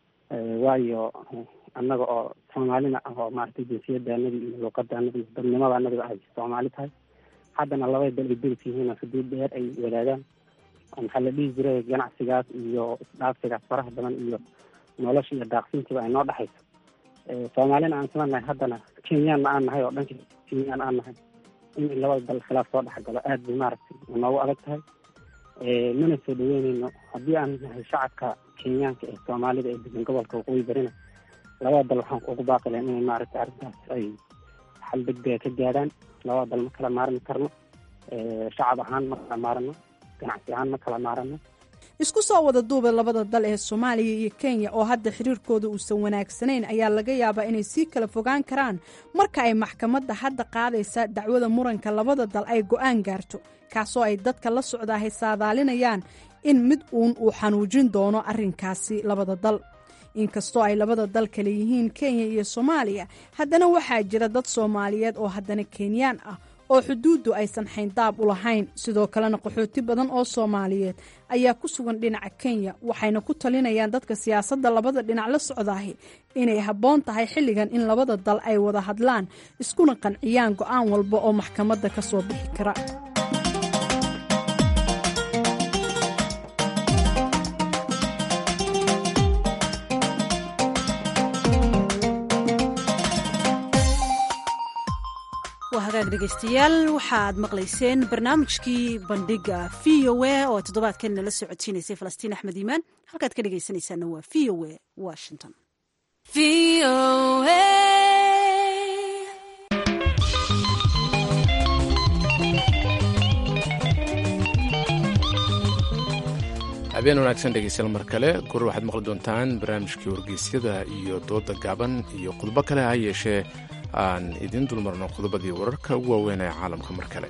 waayo annaga oo soomaalina ah oo maaragtay jinsiyadaanadi iyo luuqadaanadi iyo dadnimadaanadiba ay soomaali tahay haddana labay dal ay deris yihiin oo xuduud dheer ay wadaagaan maxaa la dhihi jiray ganacsigaas iyo isdhaafsigaas faraha badan iyo nolosha iyo daaqsintiiba ay noo dhexayso soomaalina aan isla nahay haddana kenyaanna aan nahay oo dhanka kenyaan aan nahay in labada dal khilaaf soo dhex galo aada bay maaragtay noogu adag tahay mana soo dhaweyneyno haddii aan nahay shacabka kenyaanka ee soomaalida ee degan gobolka waqooyi barina labada dal waxaan kuugu baaqi lahayn inay maaragtay arrintaas ay xal degdega ka gaadhaan labada dal ma kala maarmi karno shacab ahaan ma kala maarano ganacsi ahaan ma kala maarano isku soo wada duuba labada dal ee soomaaliya iyo kenya oo hadda xiriirkooda uusan wanaagsanayn ayaa laga yaabaa inay sii kala fogaan karaan marka ay maxkamadda hadda qaadaysa dacwada muranka labada dal ay go-aan gaarto kaasoo ay dadka la socdaahay saadaalinayaan in mid uun uu xanuujin doono arrinkaasi labada dal inkastoo ay labada dal kale yihiin kenya iyo soomaaliya haddana waxaa jira dad soomaaliyeed oo haddana kenyaan ah oo xuduuddu aysan xayndaab u lahayn sidoo kalena qaxooti badan oo soomaaliyeed ayaa ku sugan dhinaca kenya waxayna ku talinayaan dadka siyaasadda labada dhinac la socdaahi inay habboon tahay xilligan in labada dal ay wada hadlaan iskuna qanciyaan go-aan walba oo maxkamadda ka soo bixi kara hagaag dhegeystayaal waxaad maqlayseen barnaamijkii bandhiga v o a oo toddobaadkan nala socodsiinaysay falastiin axmed iimaan halkaad ka dhegeysanaysaana waa v o a washington habeen wanaagsan dhegeystayaal mar kale goor waxaad maqli doontaan barnaamijkii wargeysyada iyo dooda gaaban iyo khudbo kale ha yeeshee aan idiin dulmarno khudbadii wararka ugu waaweyn ee caalamka mar kale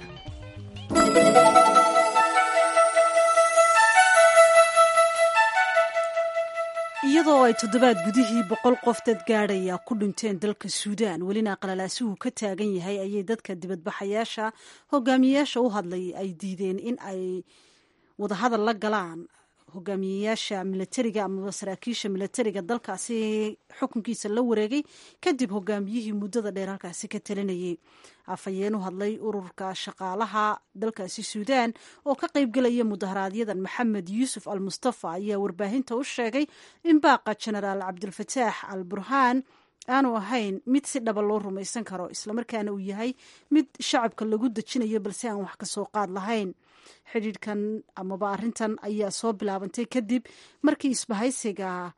iyadoo ay toddobaad gudihii boqol qof dad gaadhaya ku dhinteen dalka suudaan welina qalalaasuhu ka taagan yahay ayay dadka dibadbaxayaasha hogaamiyeyaasha u hadlay ay diideen in ay wadahadal la galaan hogaamiyeyaasha milatariga amaba saraakiisha milatariga dalkaasi xukunkiisa la wareegay kadib hogaamiyihii muddada dheer halkaasi ka talinayay afhayeen u hadlay ururka shaqaalaha dalkaasi suudaan oo ka qaybgelaya mudaharaaadyadan maxamed yuusuf al mustafa ayaa warbaahinta u sheegay in baaqa jenaraal cabdulfataax al burhaan aanu ahayn mid si dhaba loo rumaysan karo islamarkaana uu yahay mid shacabka lagu dejinayo balse aan wax kasoo qaad lahayn xidhiidhkan amaba arrintan ayaa soo bilaabantay kadib markii isbahaysiga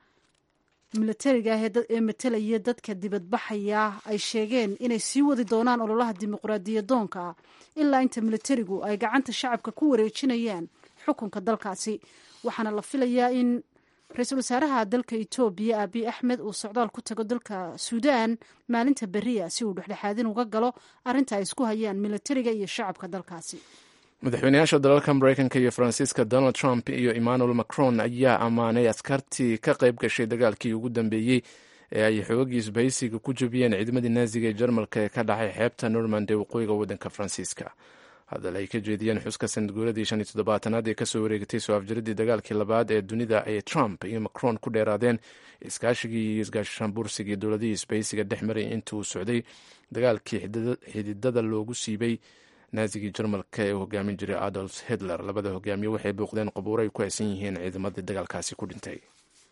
milatariga ah ee matalaya dadka dibadbaxaya ay sheegeen inay sii wadi doonaan ololaha dimuqraadiyadoonka ilaa inta milatarigu ay gacanta shacabka ku wareejinayaan xukunka dalkaasi waxaana la filayaa in ra-iisul wasaaraha dalka etoobiya abiy axmed uu socdaal ku tago dalka suudaan maalinta beriya si uu dhexdhexaadin uga galo arrinta ay isku hayaan milatariga iyo shacabka dalkaasi madaxweynayaasha dalalka mareykanka iyo faransiiska donald trump iyo emmanuel macron ayaa ammaanay askartii ka qayb gashay dagaalkii ugu dambeeyey ee ay xoogagii isbahaysiga ku jabiyeen ciidamadii naaziga ee jarmalka ee ka dhacay xeebta normand ee waqooyiga waddanka faransiiska hadal ay ka jeediyeen xuska sanadguuradii shan iyo toddobaatanaad ee kasoo wareegatay soo afjaradii dagaalkii labaad ee dunida ay trump iyo macron ku dheeraadeen iskaashigii iyo isgaashaanbuursigii dowladihii isbahaysiga dhex maray intii uu socday dagaalkii xididada loogu siibay naazigii jarmalka ee hogaamin jiray adolf hitler labada hogaamiye waxay bouqdeen qabuuro ay ku haysan yihiin ciidamadii dagaalkaasi ku dhintay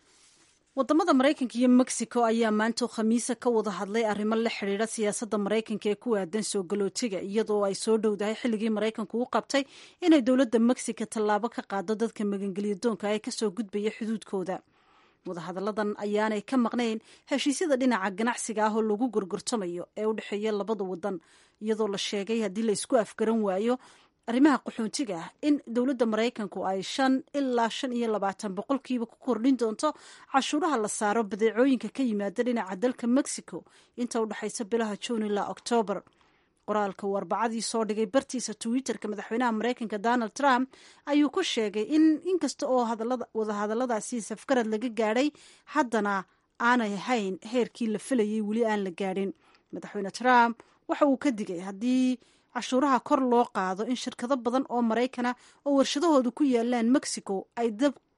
wadamada maraykanka iyo mexico ayaa maantoo khamiisa ka wada hadlay arrimo la xidhiidha siyaasadda maraykanka ee ku aadan soo galootiga iyadoo ay soo dhowdahay xilligii maraykanku u qabtay inay dowladda mexico tallaabo ka qaado dadka magangeliya doonka ee kasoo gudbaya xuduudkooda wadahadalladan ayaanay ka maqnayn heshiisyada dhinaca ganacsiga ah oo lagu gorgortamayo ee u dhexeeya labada wadan iyadoo la sheegay haddii la isku afgaran waayo arrimaha qaxoontiga ah in dowladda maraykanku ay shan ilaa shan iyo labaatan boqolkiiba ku kordhin doonto cashuuraha la saaro badeecooyinka ka yimaada dhinaca dalka mexico inta u dhexaysa bilaha juun ilaa oktoobar qoraalka uu arbacadii soo dhigay bartiisa twitterka madaxweynaha maraykanka donald trump ayuu ku sheegay in inkasta oo wadahadalladaasi safgarad laga gaadhay haddana aanay ahayn heerkii la filayay weli aan la gaadhin madaxweyne trump waxa uu ka digay haddii cashuuraha kor loo qaado in shirkado badan oo maraykana oo warshadahoodu ku yaalaan mexico ay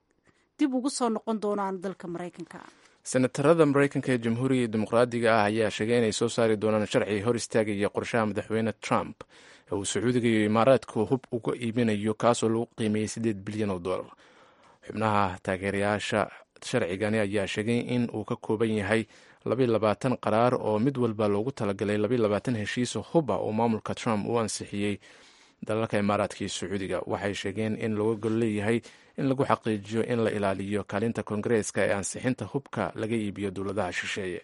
dib ugu soo noqon doonaan dalka maraykanka senatarada maraykanka ee jamhuuriga dimuqraadiga ah ayaa sheegay inay soo saari doonaan sharci hor istaagaya qorshaha madaxweyne trump ee uu sacuudiga iyo imaaraadku hub uga iibinayo kaasoo lagu qiimeeyey siddeed bilyan oo dollar xubnaha taageerayaasha sharcigani ayaa sheegay in uu ka kooban yahay labayo labaatan qaraar oo mid walba loogu talagalay labayo labaatan heshiiso huba oo maamulka trump uu ansixiyey dalalka imaaraadka iyo sacuudiga waxay sheegeen in looga gol leeyahay in lagu xaqiijiyo in la ilaaliyo kaalinta koongareeska ee ansixinta hubka laga iibiyo dowladaha shisheeye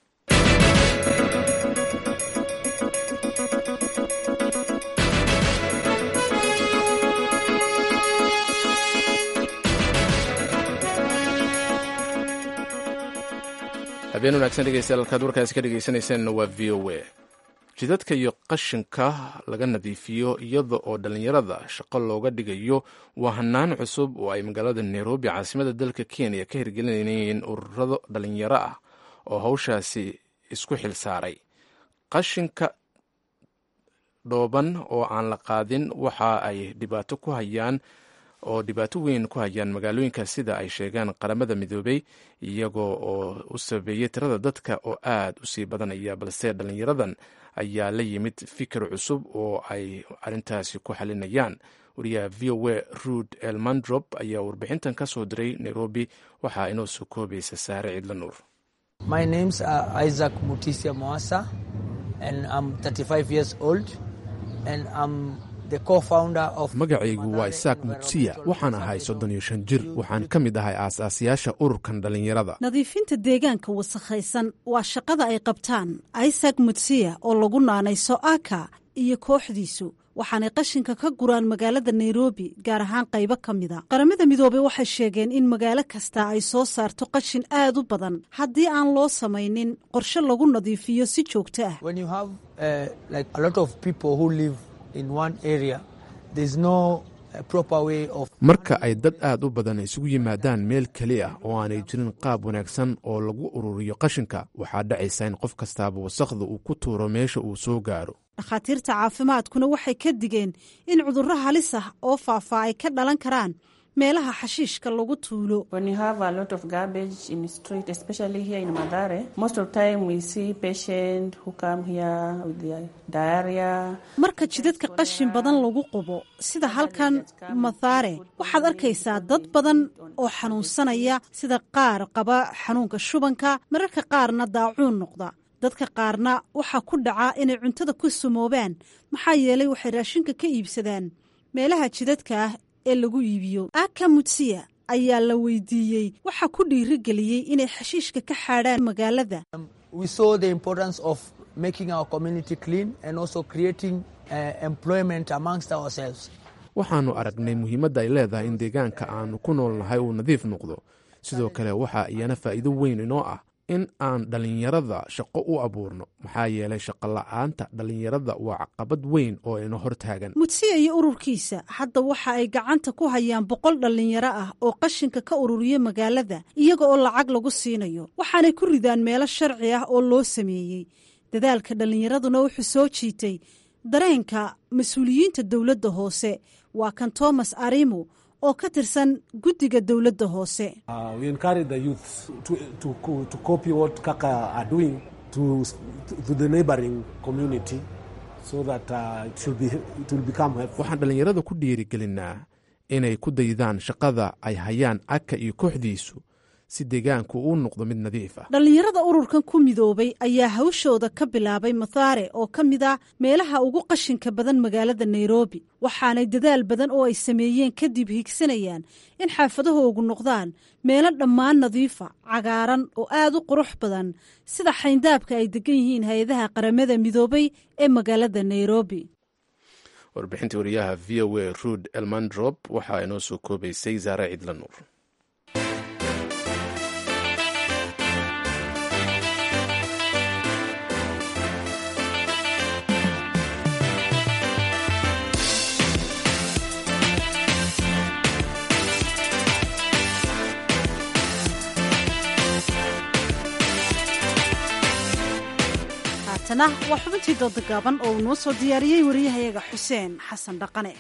habeen wanaagsan dhegeystayaal halkaad warkaasi ka dhegeysanaysaanna waa v o a jidadka iyo qashinka laga nadiifiyo iyada oo dhallinyarada shaqo looga dhigayo waa hanaan cusub oo ay magaalada nairobi caasimada dalka kenya ka hirgelinayeen ururado dhallinyaro ah oo hawshaasi isku xil saaray qashinka dhooban oo aan la qaadin waxa ay dhibaato ku hayaan oo dhibaato weyn ku hayaan magaalooyinka sida ay sheegaan qaramada midoobey iyagoo oo u sabeeyey tirada dadka oo aad u sii badanaya balse dhallinyaradan ayaa la yimid fikir cusub oo ay arrintaasi ku xalinayaan wariyaha v o a ruud elmandrop ayaa warbixintan ka soo diray nairobi waxaa inoo soo koobaysa saare ciidla nuur My name's uh, Isaac Mutisia Moasa, and I'm 35 years old, and I'm magacaygu waa isaak mutsiya waxaan ahay soddon iyo shan jir waxaan ka mid ahay aas-aasayaasha ururkan dhallinyarada nadiifinta deegaanka wasakhaysan waa shaqada ay qabtaan isak mutsiya oo lagu naanayso aka iyo kooxdiisu waxaanay qashinka ka guraan magaalada nairobi gaar ahaan qaybo ka mida qaramada midoobey waxay sheegeen in magaalo kasta ay soo saarto qashin aad u badan haddii aan loo samaynin qorshe lagu nadiifiyo si joogto ah marka ay dad aad u badan isugu yimaadaan meel keli ah oo aanay jirin qaab wanaagsan oo lagu ururiyo qashinka waxaa dhacaysa in qof kastaaba wasakhda uu ku tuuro meesha uu soo gaaro dhakhaatiirta caafimaadkuna waxay ka digeen in cudurro halis ah oo faafaa ay ka dhalan karaan meelaha xashiishka lagu tuulo marka jidadka qashin badan lagu qubo sida halkan mathaare waxaad arkaysaa dad badan oo xanuunsanaya sida qaar qaba xanuunka shubanka mararka qaarna daacuun noqda dadka qaarna waxaa ku dhaca inay cuntada ku sumoobaan maxaa yeelay waxay raashinka ka iibsadaan meelaha jidadka ah ee lagu iibiyo aka mutsiya ayaa la weydiiyey waxaa ku dhiirigeliyey inay xashiishka ka xaadhaan magaalada waxaannu aragnay muhiimadda ay leedahay in deegaanka aannu ku nool nahay uu nadiif noqdo sidoo kale waxaa iyana faa'iido weyn inoo ah in aan dhallinyarada shaqo u abuurno maxaa yeelay shaqola'aanta dhallinyarada waa caqabad weyn oo ina hor taagan mutsiya iyo ururkiisa hadda waxa ay gacanta ku hayaan boqol dhallinyaro ah oo qashinka ka ururiya magaalada iyaga oo lacag lagu siinayo waxaanay ku ridaan meelo sharci ah oo loo sameeyey dadaalka dhallinyaraduna wuxuu soo jiitay dareenka mas-uuliyiinta dowladda hoose waa kan thomas arimo oo ka tirsan guddiga dowladda hoose waxaan dhallinyarada ku dhiirigelinaa inay ku daydaan shaqada ay hayaan aka iyo kooxdiisu si deegaanku uu noqdo mid nadiif ah dhallinyarada ururkan ku midoobay ayaa hawshooda ka bilaabay mathaare oo ka mid ah meelaha ugu qashinka badan magaalada nairobi waxaanay dadaal badan oo ay sameeyeen kadib higsanayaan in xaafadahoogu noqdaan meelo dhammaan nadiifa cagaaran oo aad u qurux badan sida xayndaabka ay degan yihiin hay-adaha qaramada midoobay ee magaalada nairobi warbixintii wariyaha v o a ruud elmandrop waxaa inoo soo koobaysay zaare cidla nuur haatana waa xubintii dooda gaaban oo uu noo soo diyaariyey wariyahayaga xuseen xasan dhaqane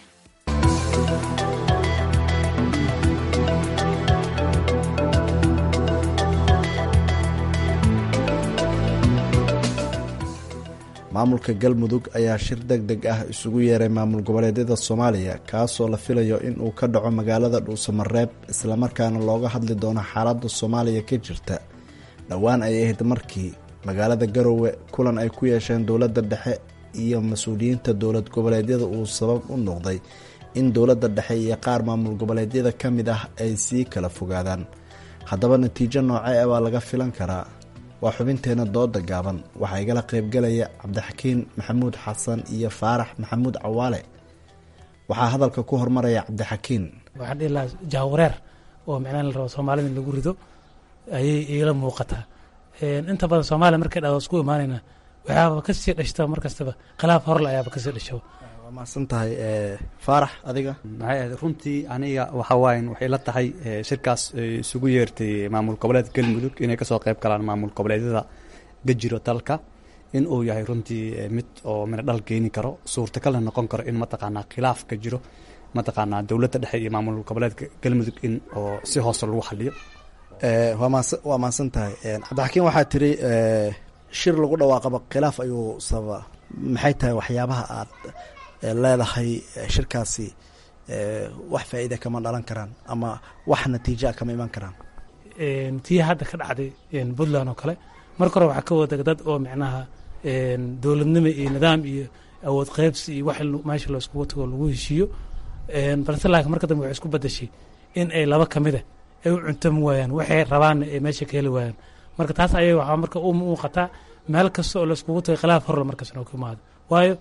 maamulka galmudug ayaa shir deg deg ah isugu yeeray maamul goboleedyada soomaaliya kaasoo la filayo in uu ka dhaco magaalada dhuusamareeb islamarkaana looga hadli doono xaaladda soomaaliya ka jirta dhowaan ay ahayd markii magaalada garowe kulan ay ku yeesheen dowladda dhexe iyo mas-uuliyiinta dowlad goboleedyada uu sabab u noqday in dowladda dhexe iyo qaar maamul goboleedyada ka mid ah ay sii kala fogaadaan haddaba natiijo noocee baa laga filan karaa waa xubinteena dooda gaaban waxaa igala qaybgalaya cabdixakiin maxamuud xasan iyo faarax maxamuud cawaale waxaa hadalka ku hormaraya cabdixakiin waxaan dhihi lahaa jahwareer oo micnaha la rabo soomaalida in lagu rido ayay iila muuqataa inta badan soomaaliya markay dhado isku imaanayna waxaaba kasii dhashta mar kastaba khilaaf horle ayaaba kasii dhasho waa mahadsan tahay faarax adiga maxay ahayd runtii aniga waxa waayan waxay la tahay shirkaas isugu yeertay maamul goboleed galmudug inay kasoo qayb galaan maamul goboleedyada gajiro dalka in uu yahay runtii mid oo mina dhal keeni karo suurtagalna noqon karo in mataqaanaa khilaaf ka jiro mataqaanaa dowladda dhexe iyo maamul goboleedka galmudug in oo si hoose lagu xaliyo waa mahadsan tahay cabdixakiin waxaa tiri shir lagu dhawaaqaba khilaaf ayuu sababa maxay tahay waxyaabaha aad leedahay shirkaasi wax faa'iida kama dhalan karaan ama wax natiijaa kama iman karaan tii hadda ka dhacday puntland oo kale marka hore waxaa ka wadaga dad oo micnaha dowladnimo iyo nidaam iyo awood qaybsi iyo wax meesha laiskugu tago lagu heshiiyo balse laakiin marka dambe waxay isku badashay in ay laba ka mida ay u cuntami waayaan waxay rabaanna ay meesha ka heli waayaan marka taas ayay waxaa marka u muuqataa meel kasta oo laiskugu tagay khilaaf horle markaas inuu ka imaado waayo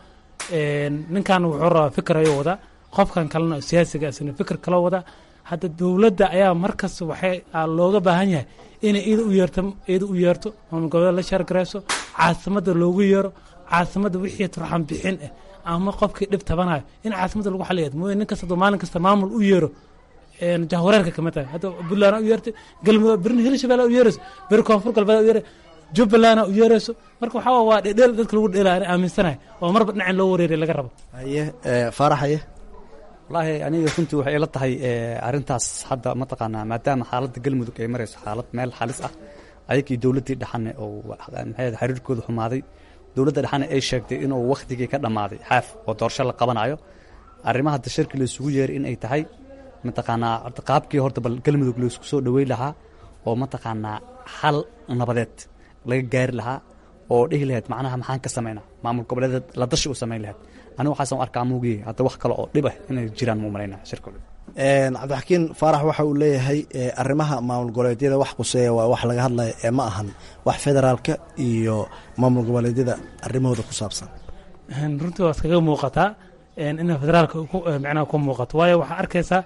ninkan wuxuu rabaa fikir ayuu wadaa qofkan kalena siyaasiga isna fikir kaloo wadaa hadda dowladda ayaa markasta waxay looga baahan yahay inay iyada u yeerto iyada u yeerto maamul goboleed la shaargarayso caasimadda loogu yeero caasimadda wixii turxan bixin ah ama qofkii dhib tabanayo in caasimadda lagu xaliya mooye nin kasta maalin kasta maamul u yeero jahwareerka kamid tahay hadda puntland u yeertay galmudug birna hirshabelle u yeerayso bir koonfur galbeed u yeeray jubbaland u yeerayso marka waxaa waa dhedheel dadka lagu dheela ani aaminsanahay oo marba dhinacin loo wareeriya laga rabo haye faarax haye wallaahi aniga runtii waxay ila tahay arrintaas hadda mataqaanaa maadaama xaaladda galmudug ay marayso xaalad meel xalis ah ayagii dowladdii dhexane oo maxay xiriirkooda xumaaday dowladda dhexane ay sheegtay inuu wakhtigii ka dhammaaday xaaf oo doorasho la qabanayo arrimaha hadda shirki laysugu yeeray in ay tahay mataqaanaa qaabkii horta bal galmudug laysku soo dhaweyn lahaa oo mataqaanaa xal nabadeed laga gaari lahaa oo dhihi lahayd macnaha maxaan ka samaynaa maamul goboleedeed la dashi u samayn lahayd aniga waxaasan arkaa muugiye hadda wax kale oo dhib ah inay jiraan muu malaynaa shirka cabdixakiin faarax waxa uu leeyahay arrimaha maamul goboleedyada wax quseeya waa wax laga hadlaya ee ma ahan wax federaalka iyo maamul goboleedyada arrimahooda ku saabsan runtii waa iskaga muuqataa ina federaalka micnaha ku muuqato waayo waxaa arkaysaa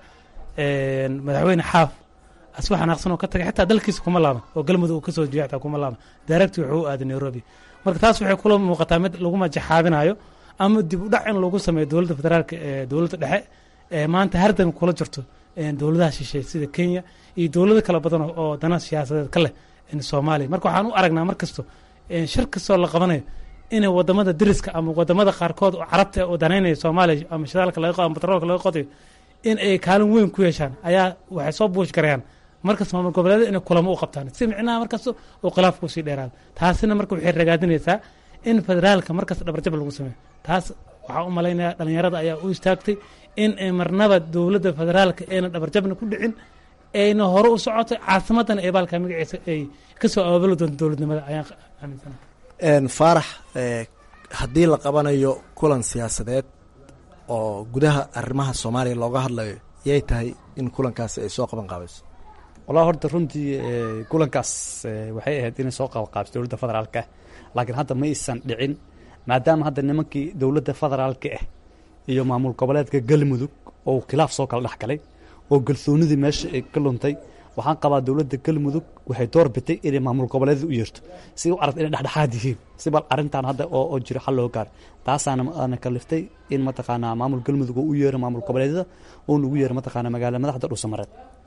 madaxweyne xaaf aswa xanaaqsan oo ka tagay xitaa dalkiisa kuma laaban oo galmudug uu kasoo jeeya xitaa kuma laaban daaragti wuxuu u aaday nairobi marka taas waxay kula muuqataa mid lagu majaxaabinayo ama dib u dhac in lagu sameeyo dowladda federaalka ee dowladda dhexe ee maanta hardan kula jirto dowladaha shisheeye sida kenya iyo dowlado kala badan oo dana siyaasadeed ka leh soomaaliya marka waxaan u aragnaa mar kasto shir kastoo la qabanayo inay wadamada deriska ama wadamada qaarkood oo carabta oo danaynaya soomaaliya ama shidaalka laga ama batroolka laga qodayo in ay kaalin weyn ku yeeshaan ayaa waxay soo buush garayaan markas maamul goboleeda inay kulamo u qabtaan si micnaha markaas oo khilaafku sii dheeraado taasina marka waxay ragaadinaysaa in federaalka markas dhabarjab lagu sameeyo taas waxaa u malaynayaa dhalinyarada ayaa u istaagtay in ay marnaba dowladda federaalka ayna dhabarjabna ku dhicin ayna hore u socotay caasimadana ee baalka magaciisa ay kasoo abaabuli doonto dowladnimada ayaan aaminsana faarax haddii la qabanayo kulan siyaasadeed oo gudaha arrimaha soomaaliya looga hadlayo yay tahay in kulankaasi ay soo qaban qaabayso wallahi horta runtii kulankaas waxay ahayd inay soo qabanqaabiso dowladda federaalka ah laakiin hadda ma aysan dhicin maadaama hadda nimankii dowladda federaalka ah iyo maamul goboleedka galmudug oo khilaaf soo kala dhex galay oo galsoonidii meesha ay ka luntay waxaan qabaa dowladda galmudug waxay door bitay inay maamul goboleedada u yeerto si u aragta inay dhexdhexaad yihiin si bal arrintan hadda oo jiro xal loo gaaro taasaana ana kaliftay in mataqaanaa maamul galmudug oo u yeero maamul goboleedyada oo lagu yeero mataqaanaa magaala madaxda dhuusamareed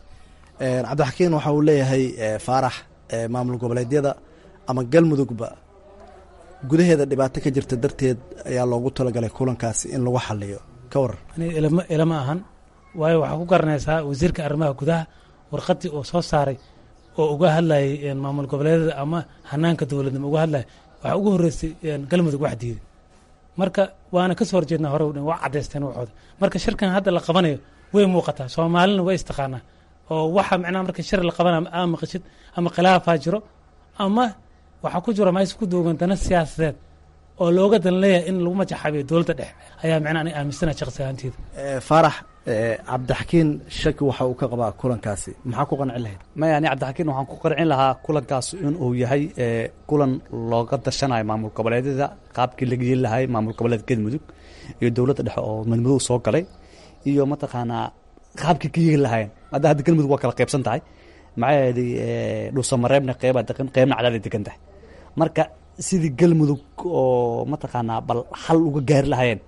cabdixakiin waxa uu leeyahay faarax maamul goboleedyada ama galmudugba gudaheeda dhibaato ka jirta darteed ayaa loogu talagalay kulankaasi in lagu xaliyo ka waran ilama ilama ahan waayo waxaa ku garanaysaa wasiirka arrimaha gudaha warqadii uu soo saaray oo uga hadlayay maamul goboleedyada ama hanaanka dowladnimo uga hadlaya waxaa ugu horreysay galmudug wax diiday marka waana kasoo horjeednaa hore dhan waa caddaysteen waxooda marka shirkan hadda la qabanayo way muuqataa soomaalina way istaqaanaa oo waxa macnaha marka shir la qabanayo ama maqashid ama khilaafaa jiro ama waxaa ku jiro meesha ku duugan dana siyaasadeed oo looga dan leeyahay in lagu majaxabiyo dowladda dhexe ayaa macnaha ani aaminsana shaqsi ahaanteeda faarax cabdixakiin shaki waxa uu ka qabaa kulankaasi maxaa ku qancin lahayd maya ani cabdixakiin waxaan ku qancin lahaa kulankaas in uu yahay kulan looga dashanayo maamul goboleedyada qaabkii laga yeeli lahay maamul goboleed galmudug iyo dowladda dhexe oo madmadow soo galay iyo mataqaanaa qaabkii ka yeeli lahayen hadda hadda galmudug waa kala qaybsan tahay maxaa yeelay dhuusamareebna qeybaa degan qeybna cadaaday degan tahay marka sidii galmudug oo mataqaanaa bal xal uga gaari lahayeen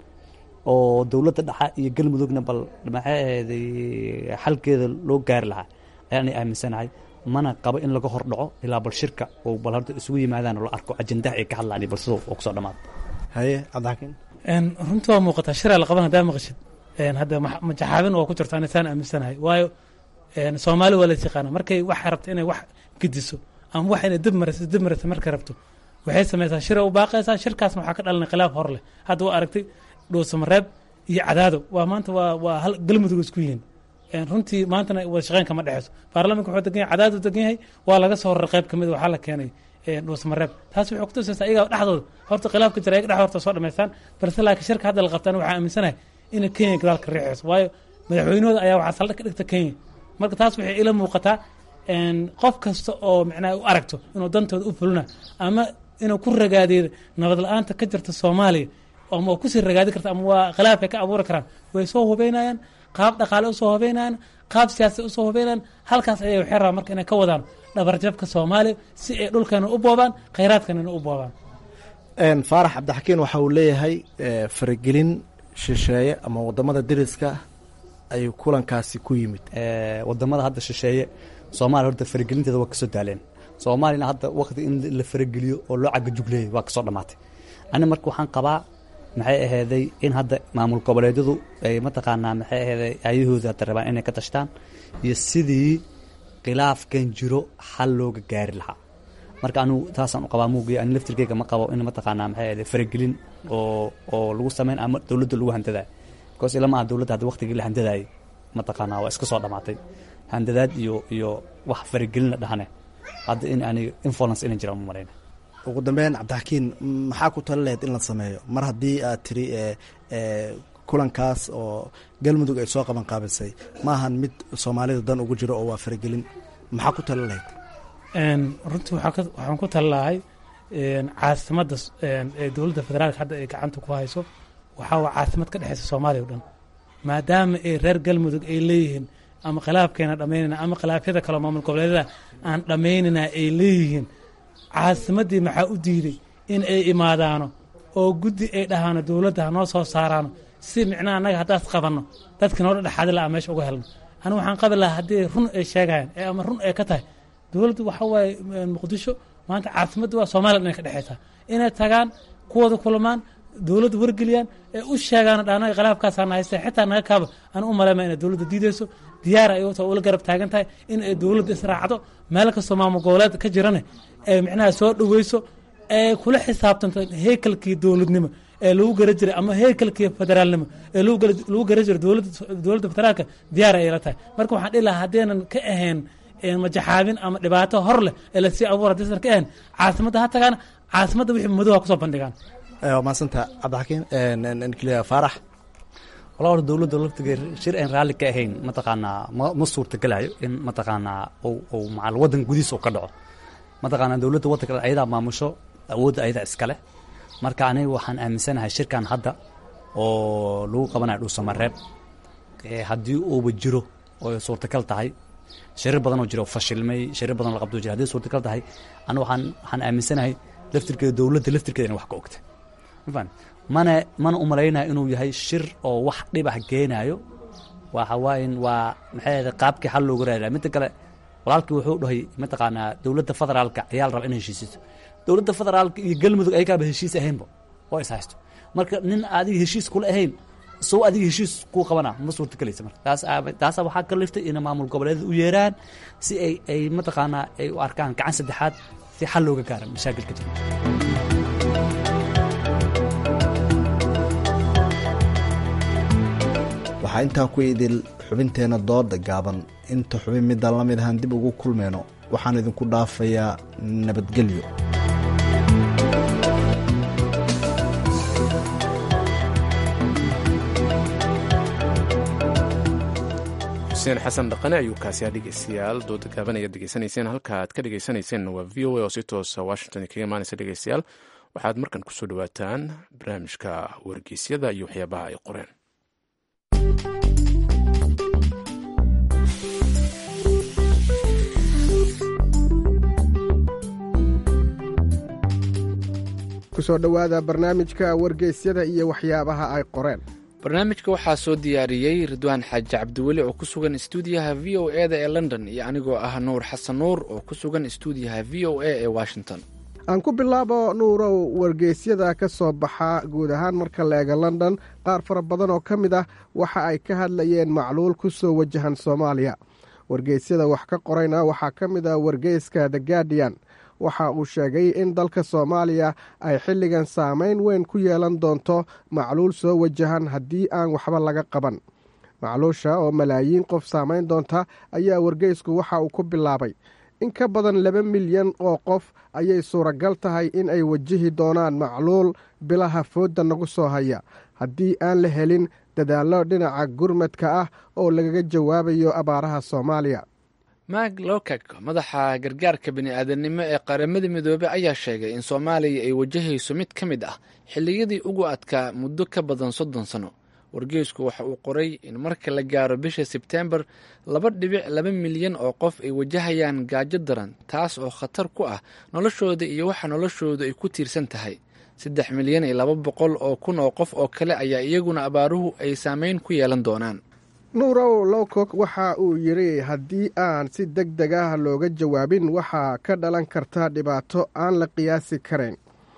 oo dowladda dhexa iyo galmudugna bal maxay ahayday xalkeeda loo gaari lahaa ayaanay aaminsanahay mana qabo in laga hor dhaco ilaa bal shirka oo bal horta isugu yimaadaan oo la arko ajendaha ay ka hadlaan bal sidoo oo kusoo dhamaado haye cabdixakiin runtii waa muuqataa shiraa la qaban haddaa maqashid hadda majaxaabin oo ku jirto anisaan aaminsanahay waayo soomaali waa lays yaqaana markay waxay rabto inay wax gediso ama wax inay dib marayso dib marayso markay rabto waxay samaysaa shira u baaqaysaa shirkaasna waxaa ka dhalanay khilaaf hor leh hadda waa aragtay dhuusamareeb iyo cadaado waa maanta waa waa hal galmudug isku yihiin runtii maantana wada shaqeyn kama dhexeyso baarlamanka wuxuu degan yahay cadaadu degan yahay waa laga soo horar qayb kamid waxaa la keenay dhuusmareeb taas waxay kutusaysaa iyagaa dhexdooda horta khilaafka jira iyaga dhex horta soo dhamaystaan balse laakiin shirka hadda la qabtaan waxaa aaminsanahay inay kenya gadaalka riixayso waayo madaxweynahooda ayaa waxaa saldhig ka dhigta kenya marka taas waxay ila muuqataa qof kasta oo micnaha u aragto inuu dantooda u fulina ama inuu ku ragaadeeyo nabad la-aanta ka jirta soomaaliya ama kusii ragaadi karta ama waa khilaaf ay ka abuuri karaan way soo hubeynayaan qaab dhaqaale usoo hubeynayaan qaab siyaasad usoo hubeynayaan halkaas ayay waxay rabaan marka inay ka wadaan dhabarjabka soomaaliya si ay dhulkeena u boobaan khayraadkanana u boobaan faarax cabdixakiin waxa uu leeyahay faragelin shisheeye ama wadamada deriska ayuu kulankaasi ku yimid wadamada hadda shisheeye soomaaliya horta faragelinteeda waa kasoo daaleen soomaaliyana hadda wakti in la farageliyo oo loo cagajugleeyay waa kasoo dhamaatay ani marka waxaan qabaa maxay aheyday in hadda maamul goboleedyadu ay mataqaanaa maxay aheyday ayahooda hadda rabaan inay ka tashtaan iyo sidii khilaafkan jiro xal looga gaari lahaa marka anigu taasaan u qabaa muugiya ani laftirkeyga ma qabo in mataqaanaa maxay aheyday faragelin oo oo lagu sameyn ama dowladda lagu handadayo because ilama aha dowladda hadda waktigii la handadaayay mataqaanaa waa iska soo dhamaatay handadaad iyo iyo wax faragelin la dhahane hadda in aniga influence inay jiraan ma malayna ugu dambeyn cabdixakiin maxaa ku tali lahayd in la sameeyo mar haddii aad tiri kulankaas oo galmudug ay soo qaban qaabisay maahan mid soomaalida dan ugu jiro oo waa faragelin maxaa ku tali lahayd runtii waxaan ku tali lahay caasimadda ee dowladda federaalka hadda ay gacanta ku hayso waxaa waa caasimad ka dhexeysa soomaaliya o dhan maadaama ay reer galmudug ay leeyihiin ama khilaafkeena dhamaynayna ama khilaafyada kaleo maamul goboleedyada aan dhammaynayna ay leeyihiin caasimaddii maxaa u diiday in ay imaadaano oo guddi ay dhahaano dowladda hanoo soo saaraano si micnaha annaga haddaas qabanno dadkii noola dhexaadi laha meesha uga helno anigu waxaan qabi lahaa haddii run ay sheegayaan ee ama run ay ka tahay dowladdu waxa waaye muqdisho maanta caasimadda waa soomaaliya dhan ay ka dhexeysaa inay tagaan kuwooda kulamaan dowladda wargeliyaan ee u sheegaan dhanaga khilaafkaasana haysta xitaa naga kaaba aan u maleyma inay dowladda diideyso diyaar ay ta ula garab taagan tahay in ay dowladda israacdo meel kastoo maamul goboleed ka jirane ee micnaha soo dhaweyso ee kula xisaabtanto heykalkii dowladnimo ee lagu gara jiray ama heykalkii federaalnimo ee lagu gara jiray dowladda federaalka diyaar ay la tahay marka waxaan dhihi lahaa haddeenan ka ahayn majaxaabin ama dhibaato hor leh ee lasii abuur haddaysan ka ahayn caasimadda ha tagaan caasimadda wixii madoha kusoo bandhigaan waa mahadsanta cabdixakiin faarax walaa hor dowladda laftiga shir aan raalli ka ahayn mataqaanaa ma ma suurtagelayo in mataqaanaa uu macal waddan gudihiisa uu ka dhaco mataqaanaa dowladda waddanka ayadaa maamusho awoodda ayadaa iskale marka aniga waxaan aaminsanahay shirkan hadda oo lagu qabanayo dhuusamareeb haddii uuba jiro oo suurtagal tahay shirir badan oo jiro fashilmay shirir badan la qabdo jira haddii suurtagal tahay aniga waxaan waxaan aaminsanahay laftirkeeda dowladda laftirkeeda in wax ka ogta mafahant mana mana umalaynaya inuu yahay shir oo wax dhibah geenaayo waxa waayen waa maxay ahayd qaabkii xal looga raadilaa midda kale walaalkii wuxuu dhahay mataqaanaa dowladda federaalka ayaa la raba inay heshiisiso dowladda federaalka iyo galmudug ayagaaba heshiis ahaynba oo is haysto marka nin adiga heshiis kula ahayn sow adiga heshiis kuu qabana ma suurtagelaysa marka taas taasa waxaa ka liftay inay maamul goboleedyada u yeeraan si ay ay mataqaanaa ay u arkaan gacan saddexaad si xal looga gaara mashaakilka jira waxaa intaa ku idil xubinteenna dooda gaaban inta xubin midaan la mid ahaan dib ugu kulmayno waxaan idinku dhaafayaa nabadgelyo xuseen xasan dhaqane ayuu kaasiyaa dhegeystayaal dooda gaaban ayaad degeysanayseen halka aad ka dhegeysanayseena waa v o a oo si toosa washington kaga imaanaysa dhegeystayaal waxaad markan kusoo dhawaataan barnaamijka wargeysyada iyo waxyaabaha ay qoreen kusoo dhowaada barnaamijka wargeysyada iyo waxyaabaha ay qoreen barnaamijka waxaa soo diyaariyey ridwaan xaaji cabdiweli oo ku sugan istuudiyaha v o e da ee london iyo anigoo ah nuur xasan nuur oo ku sugan istuudiyaha v o a ee washington aan ku bilaabo nuurow wargeysyada ka soo baxa guud ahaan marka la eega london qaar fara badan oo ka mid ah waxa ay ka hadlayeen macluul ku soo wajahan soomaaliya wargeysyada wax ka qorayna waxaa ka mid ah wargeyska the guardian waxa uu sheegay in dalka soomaaliya ay xilligan saameyn weyn ku yeelan doonto macluul soo wajahan haddii aan waxba laga qaban macluusha oo malaayiin qof saameyn doonta ayaa wargeysku waxa uu ku bilaabay in ka badan laba milyan oo qof ayay suuragal tahay in ay wajihi doonaan macluul bilaha foodda nagu soo haya haddii aan la helin dadaallo dhinaca gurmadka ah oo lagaga jawaabayo abaaraha soomaaliya mak lokak madaxa gargaarka bini'aadanimo ee qaramada midoobey ayaa sheegay in soomaaliya ay wajahayso mid ka mid ah xilliyadii ugu adkaa muddo ka badan soddon sano wargeysku waxa uu qoray in marka la gaaro bisha sebteembar laba dhibic laba milyan oo qof ay wajahayaan gaajo daran taas oo khatar ku ah noloshooda iyo waxa noloshoodu ay ku tiirsan tahay saddex milyan iyo laba boqol oo kun oo qof oo kale ayaa iyaguna abaaruhu ay saameyn ku yeelan doonaan nuurow lowcock waxa uu yidhi haddii aan si deg deg ah looga jawaabin waxaa ka dhalan karta dhibaato aan la qiyaasi karayn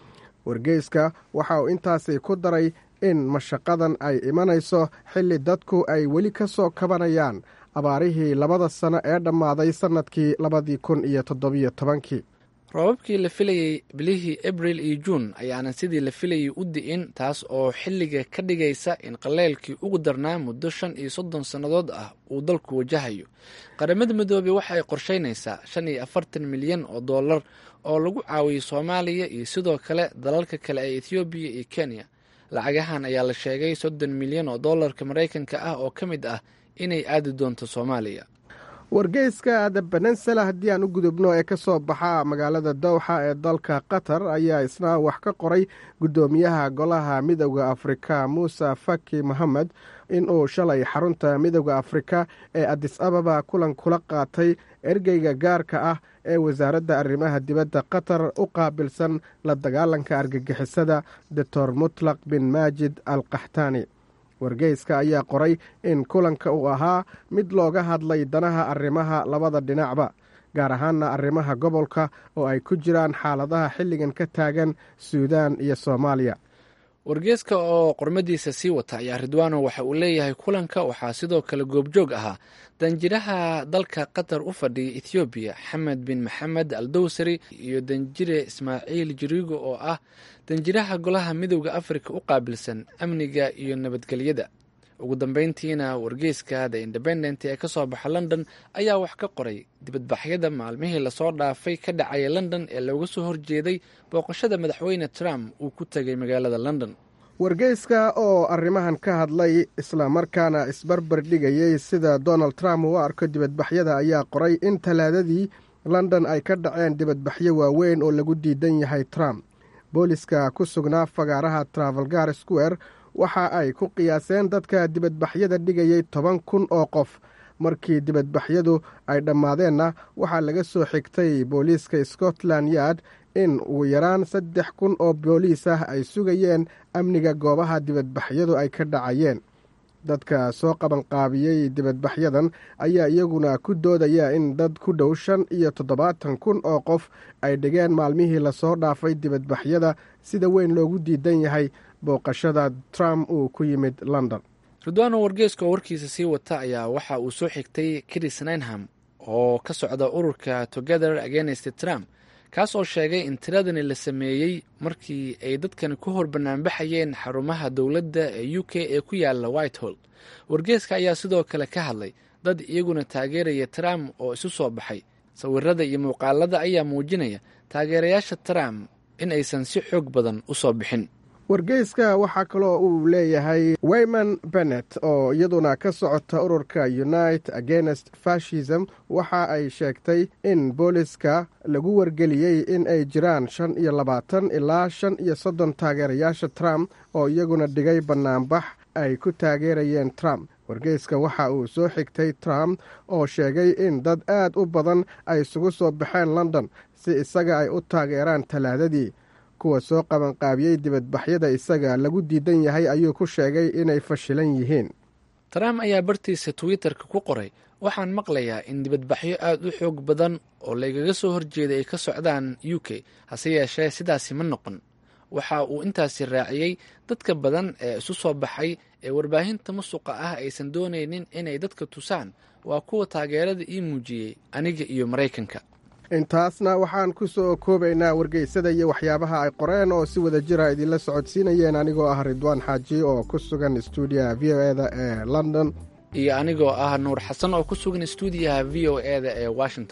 wargeyska waxa uu intaasi ku daray in mashaqadan ay imanayso xilli dadku ay weli ka soo kabanayaan abaarihii labada sano ee dhammaaday sannadkii labadii kun iyo toddobiyo tobankii roobabkii la filayey bilihii abril iyo juun ayaanan sidii la filayay u di'in taas oo xilliga ka dhigaysa in qaleylkii ugu darnaa muddo shan iyo soddon sannadood ah uu dalku wajahayo qaramada midoobey waxa ay qorsheynaysaa shan iyo afartan milyan oo dollar oo lagu caawiyo soomaaliya iyo sidoo kale dalalka kale ee ethoobiya iyo kenya lacagahan ayaa la sheegay soddon milyan oo dollarka maraykanka ah oo ka mid ah inay aadi doonto soomaaliya wargeyska the benensela haddii aan u gudubno ee ka soo baxa magaalada dowxa ee dalka qatar ayaa isna wax ka qoray guddoomiyaha golaha midowda afrika muuse faki mohamed inuu shalay xarunta midowda afrika ee adis ababa kulan kula qaatay ergeyga gaarka ah ee wasaaradda arrimaha dibadda qatar u qaabilsan la dagaalanka argagixisada doctor mutlaq bin maajid al kaxtaani wargeyska ayaa qoray in kulanka uu ahaa mid looga hadlay danaha arrimaha labada dhinacba gaar ahaana arrimaha gobolka oo ay ku jiraan xaaladaha xilligan ka taagan suudaan iyo soomaaliya wargeeska oo qormadiisa sii wata ayaa ridwaano waxa uu leeyahay kulanka waxaa sidoo kale goobjoog ahaa danjiraha dalka qatar u fadhiya ethoobiya xamed bin maxamed al dowsari iyo danjire ismaaciil jirigo oo ah danjiraha golaha midowda afrika u qaabilsan amniga iyo nabadgelyada ugu dambeyntiina wargeyska the independent ee kasoo baxa london ayaa wax ka qoray dibadbaxyada maalmihii lasoo dhaafay ka dhacaya london ee looga soo horjeeday booqashada madaxweyne trump uu ku tegay magaalada london wargeyska oo arrimahan ka hadlay islamarkaana isbarbar dhigayey sida donald trump uu arko dibadbaxyada ayaa qoray in talaadadii london ay ka dhaceen dibadbaxyo waaweyn oo lagu diidan yahay trump booliska ku sugnaa fagaaraha travelgar square waxa ay ku qiyaaseen dadka dibadbaxyada dhigayay toban kun oo qof markii dibadbaxyadu ay dhammaadeenna waxaa laga soo xigtay booliiska scotland yard in ugu yaraan saddex kun oo booliis ah ay sugayeen amniga goobaha dibadbaxyadu ay ka dhacayeen dadka soo qabanqaabiyey dibadbaxyadan ayaa iyaguna ku doodaya in dad ku dhow shan iyo toddobaatan kun oo qof ay dhigeen maalmihii lasoo dhaafay dibadbaxyada sida weyn loogu diidan yahay booqashada trump uu ku yimid london ridwaano wargeeska oo warkiisa sii wata ayaa waxa uu soo xigtay chris ninham oo ka socda ururka together against trump kaas oo sheegay in tiradani la sameeyey markii ay dadkani ku hor banaanbaxayeen xarumaha dowladda ee u k ee ku yaala whitehall wargeeska ayaa sidoo kale ka hadlay dad iyaguna taageeraya trump oo isu soo baxay sawirada iyo muuqaalada ayaa muujinaya taageerayaasha trump in aysan si xoog badan u soo bixin wargeyska waxaa kaloo uu leeyahay wayman bennet oo iyaduna ka socota ururka unite against fashism waxa ay sheegtay in booliska lagu wargeliyey in ay jiraan shan iyo labaatan ilaa shan iyo soddon taageerayaasha trump oo iyaguna dhigay bannaanbax ay ku taageerayeen trump wargeyska waxa uu soo xigtay trump oo sheegay in dad aad u badan ay isugu soo baxeen london si isaga ay u taageeraan talaadadii kuwa soo qabanqaabiyey dibadbaxyada isaga lagu diidan yahay ayuu ku sheegay inay fashilan yihiin trump ayaa bartiisa twitter-ka ku qoray waxaan maqlayaa in dibadbaxyo aad u xoog badan oo laygaga soo horjeeday ay ka socdaan u k hase yeeshee sidaasi ma noqon waxa uu intaasi raaciyey dadka badan ee isu soo baxay ee warbaahinta musuqa ah aysan doonaynin inay dadka tusaan waa kuwa taageerada ii muujiyey aniga iyo maraykanka intaasna waxaan ku soo koobaynaa wargeysada iyo waxyaabaha ay qoreen oo si wada jira idinla socodsiinayeen anigoo ah ridwaan xaaji oo ku sugan stuudiyaha v o eda ee london iyo anigoo ah nuur xasan oo ku sugan stuudiyaha v o eda ee washington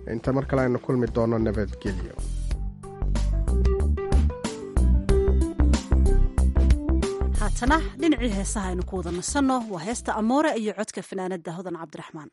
inta mar kale aynu kulmi doono nabadgelyo haatana dhinacii heesaha aynu ku wada nasanno waa heesta amoore iyo codka fanaanada hodan cabdiraxmaan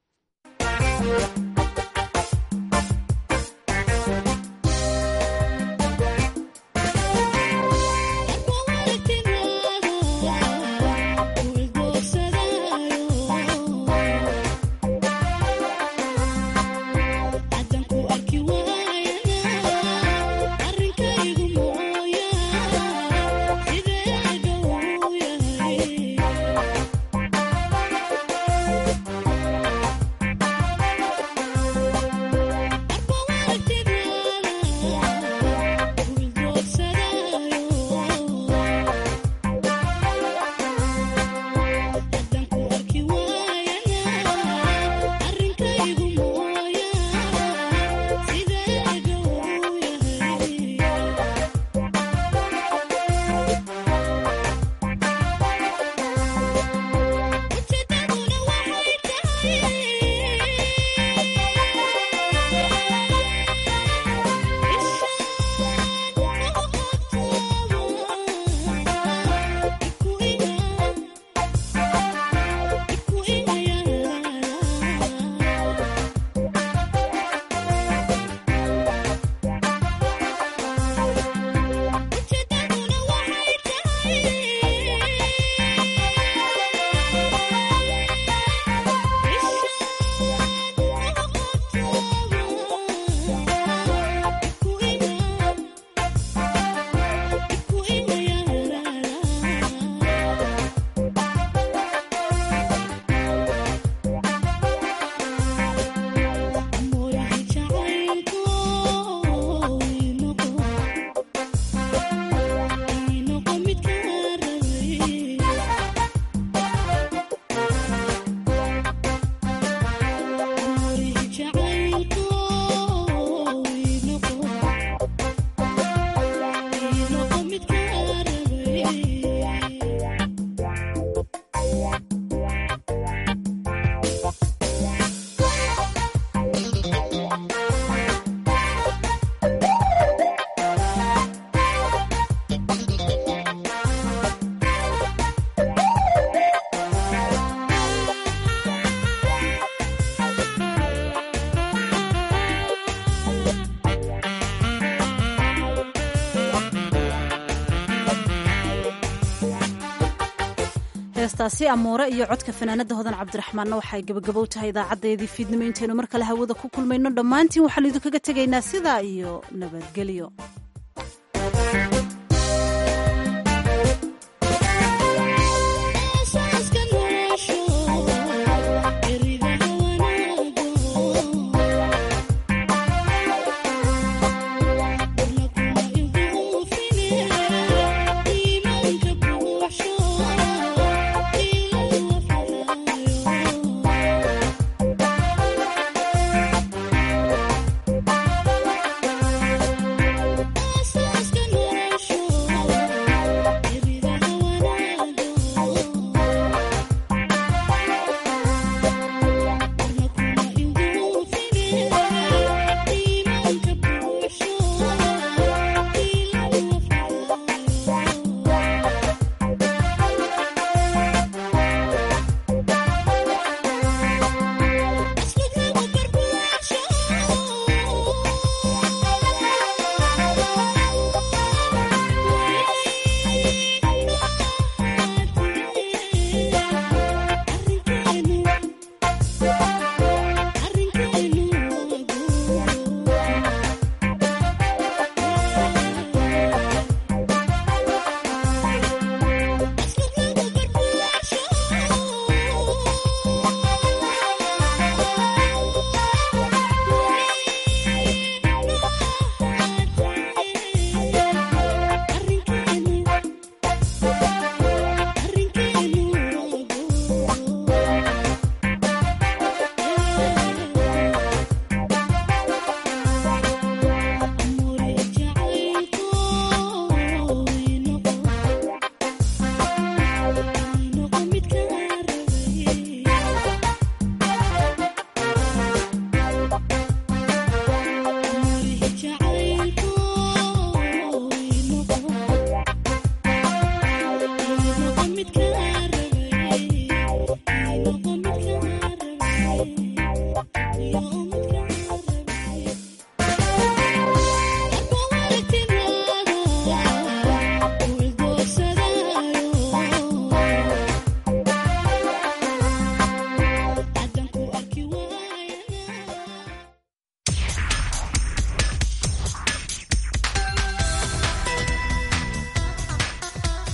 heestaasi amoore iyo codka fanaanada hodan cabdiraxmaanna waxay gabagabow tahay idaacadeedii fiidnimo intaynu mar kale hawada ku kulmayno dhammaantiin waxaanu idinkaga tegaynaa sidaa iyo nabadgelyo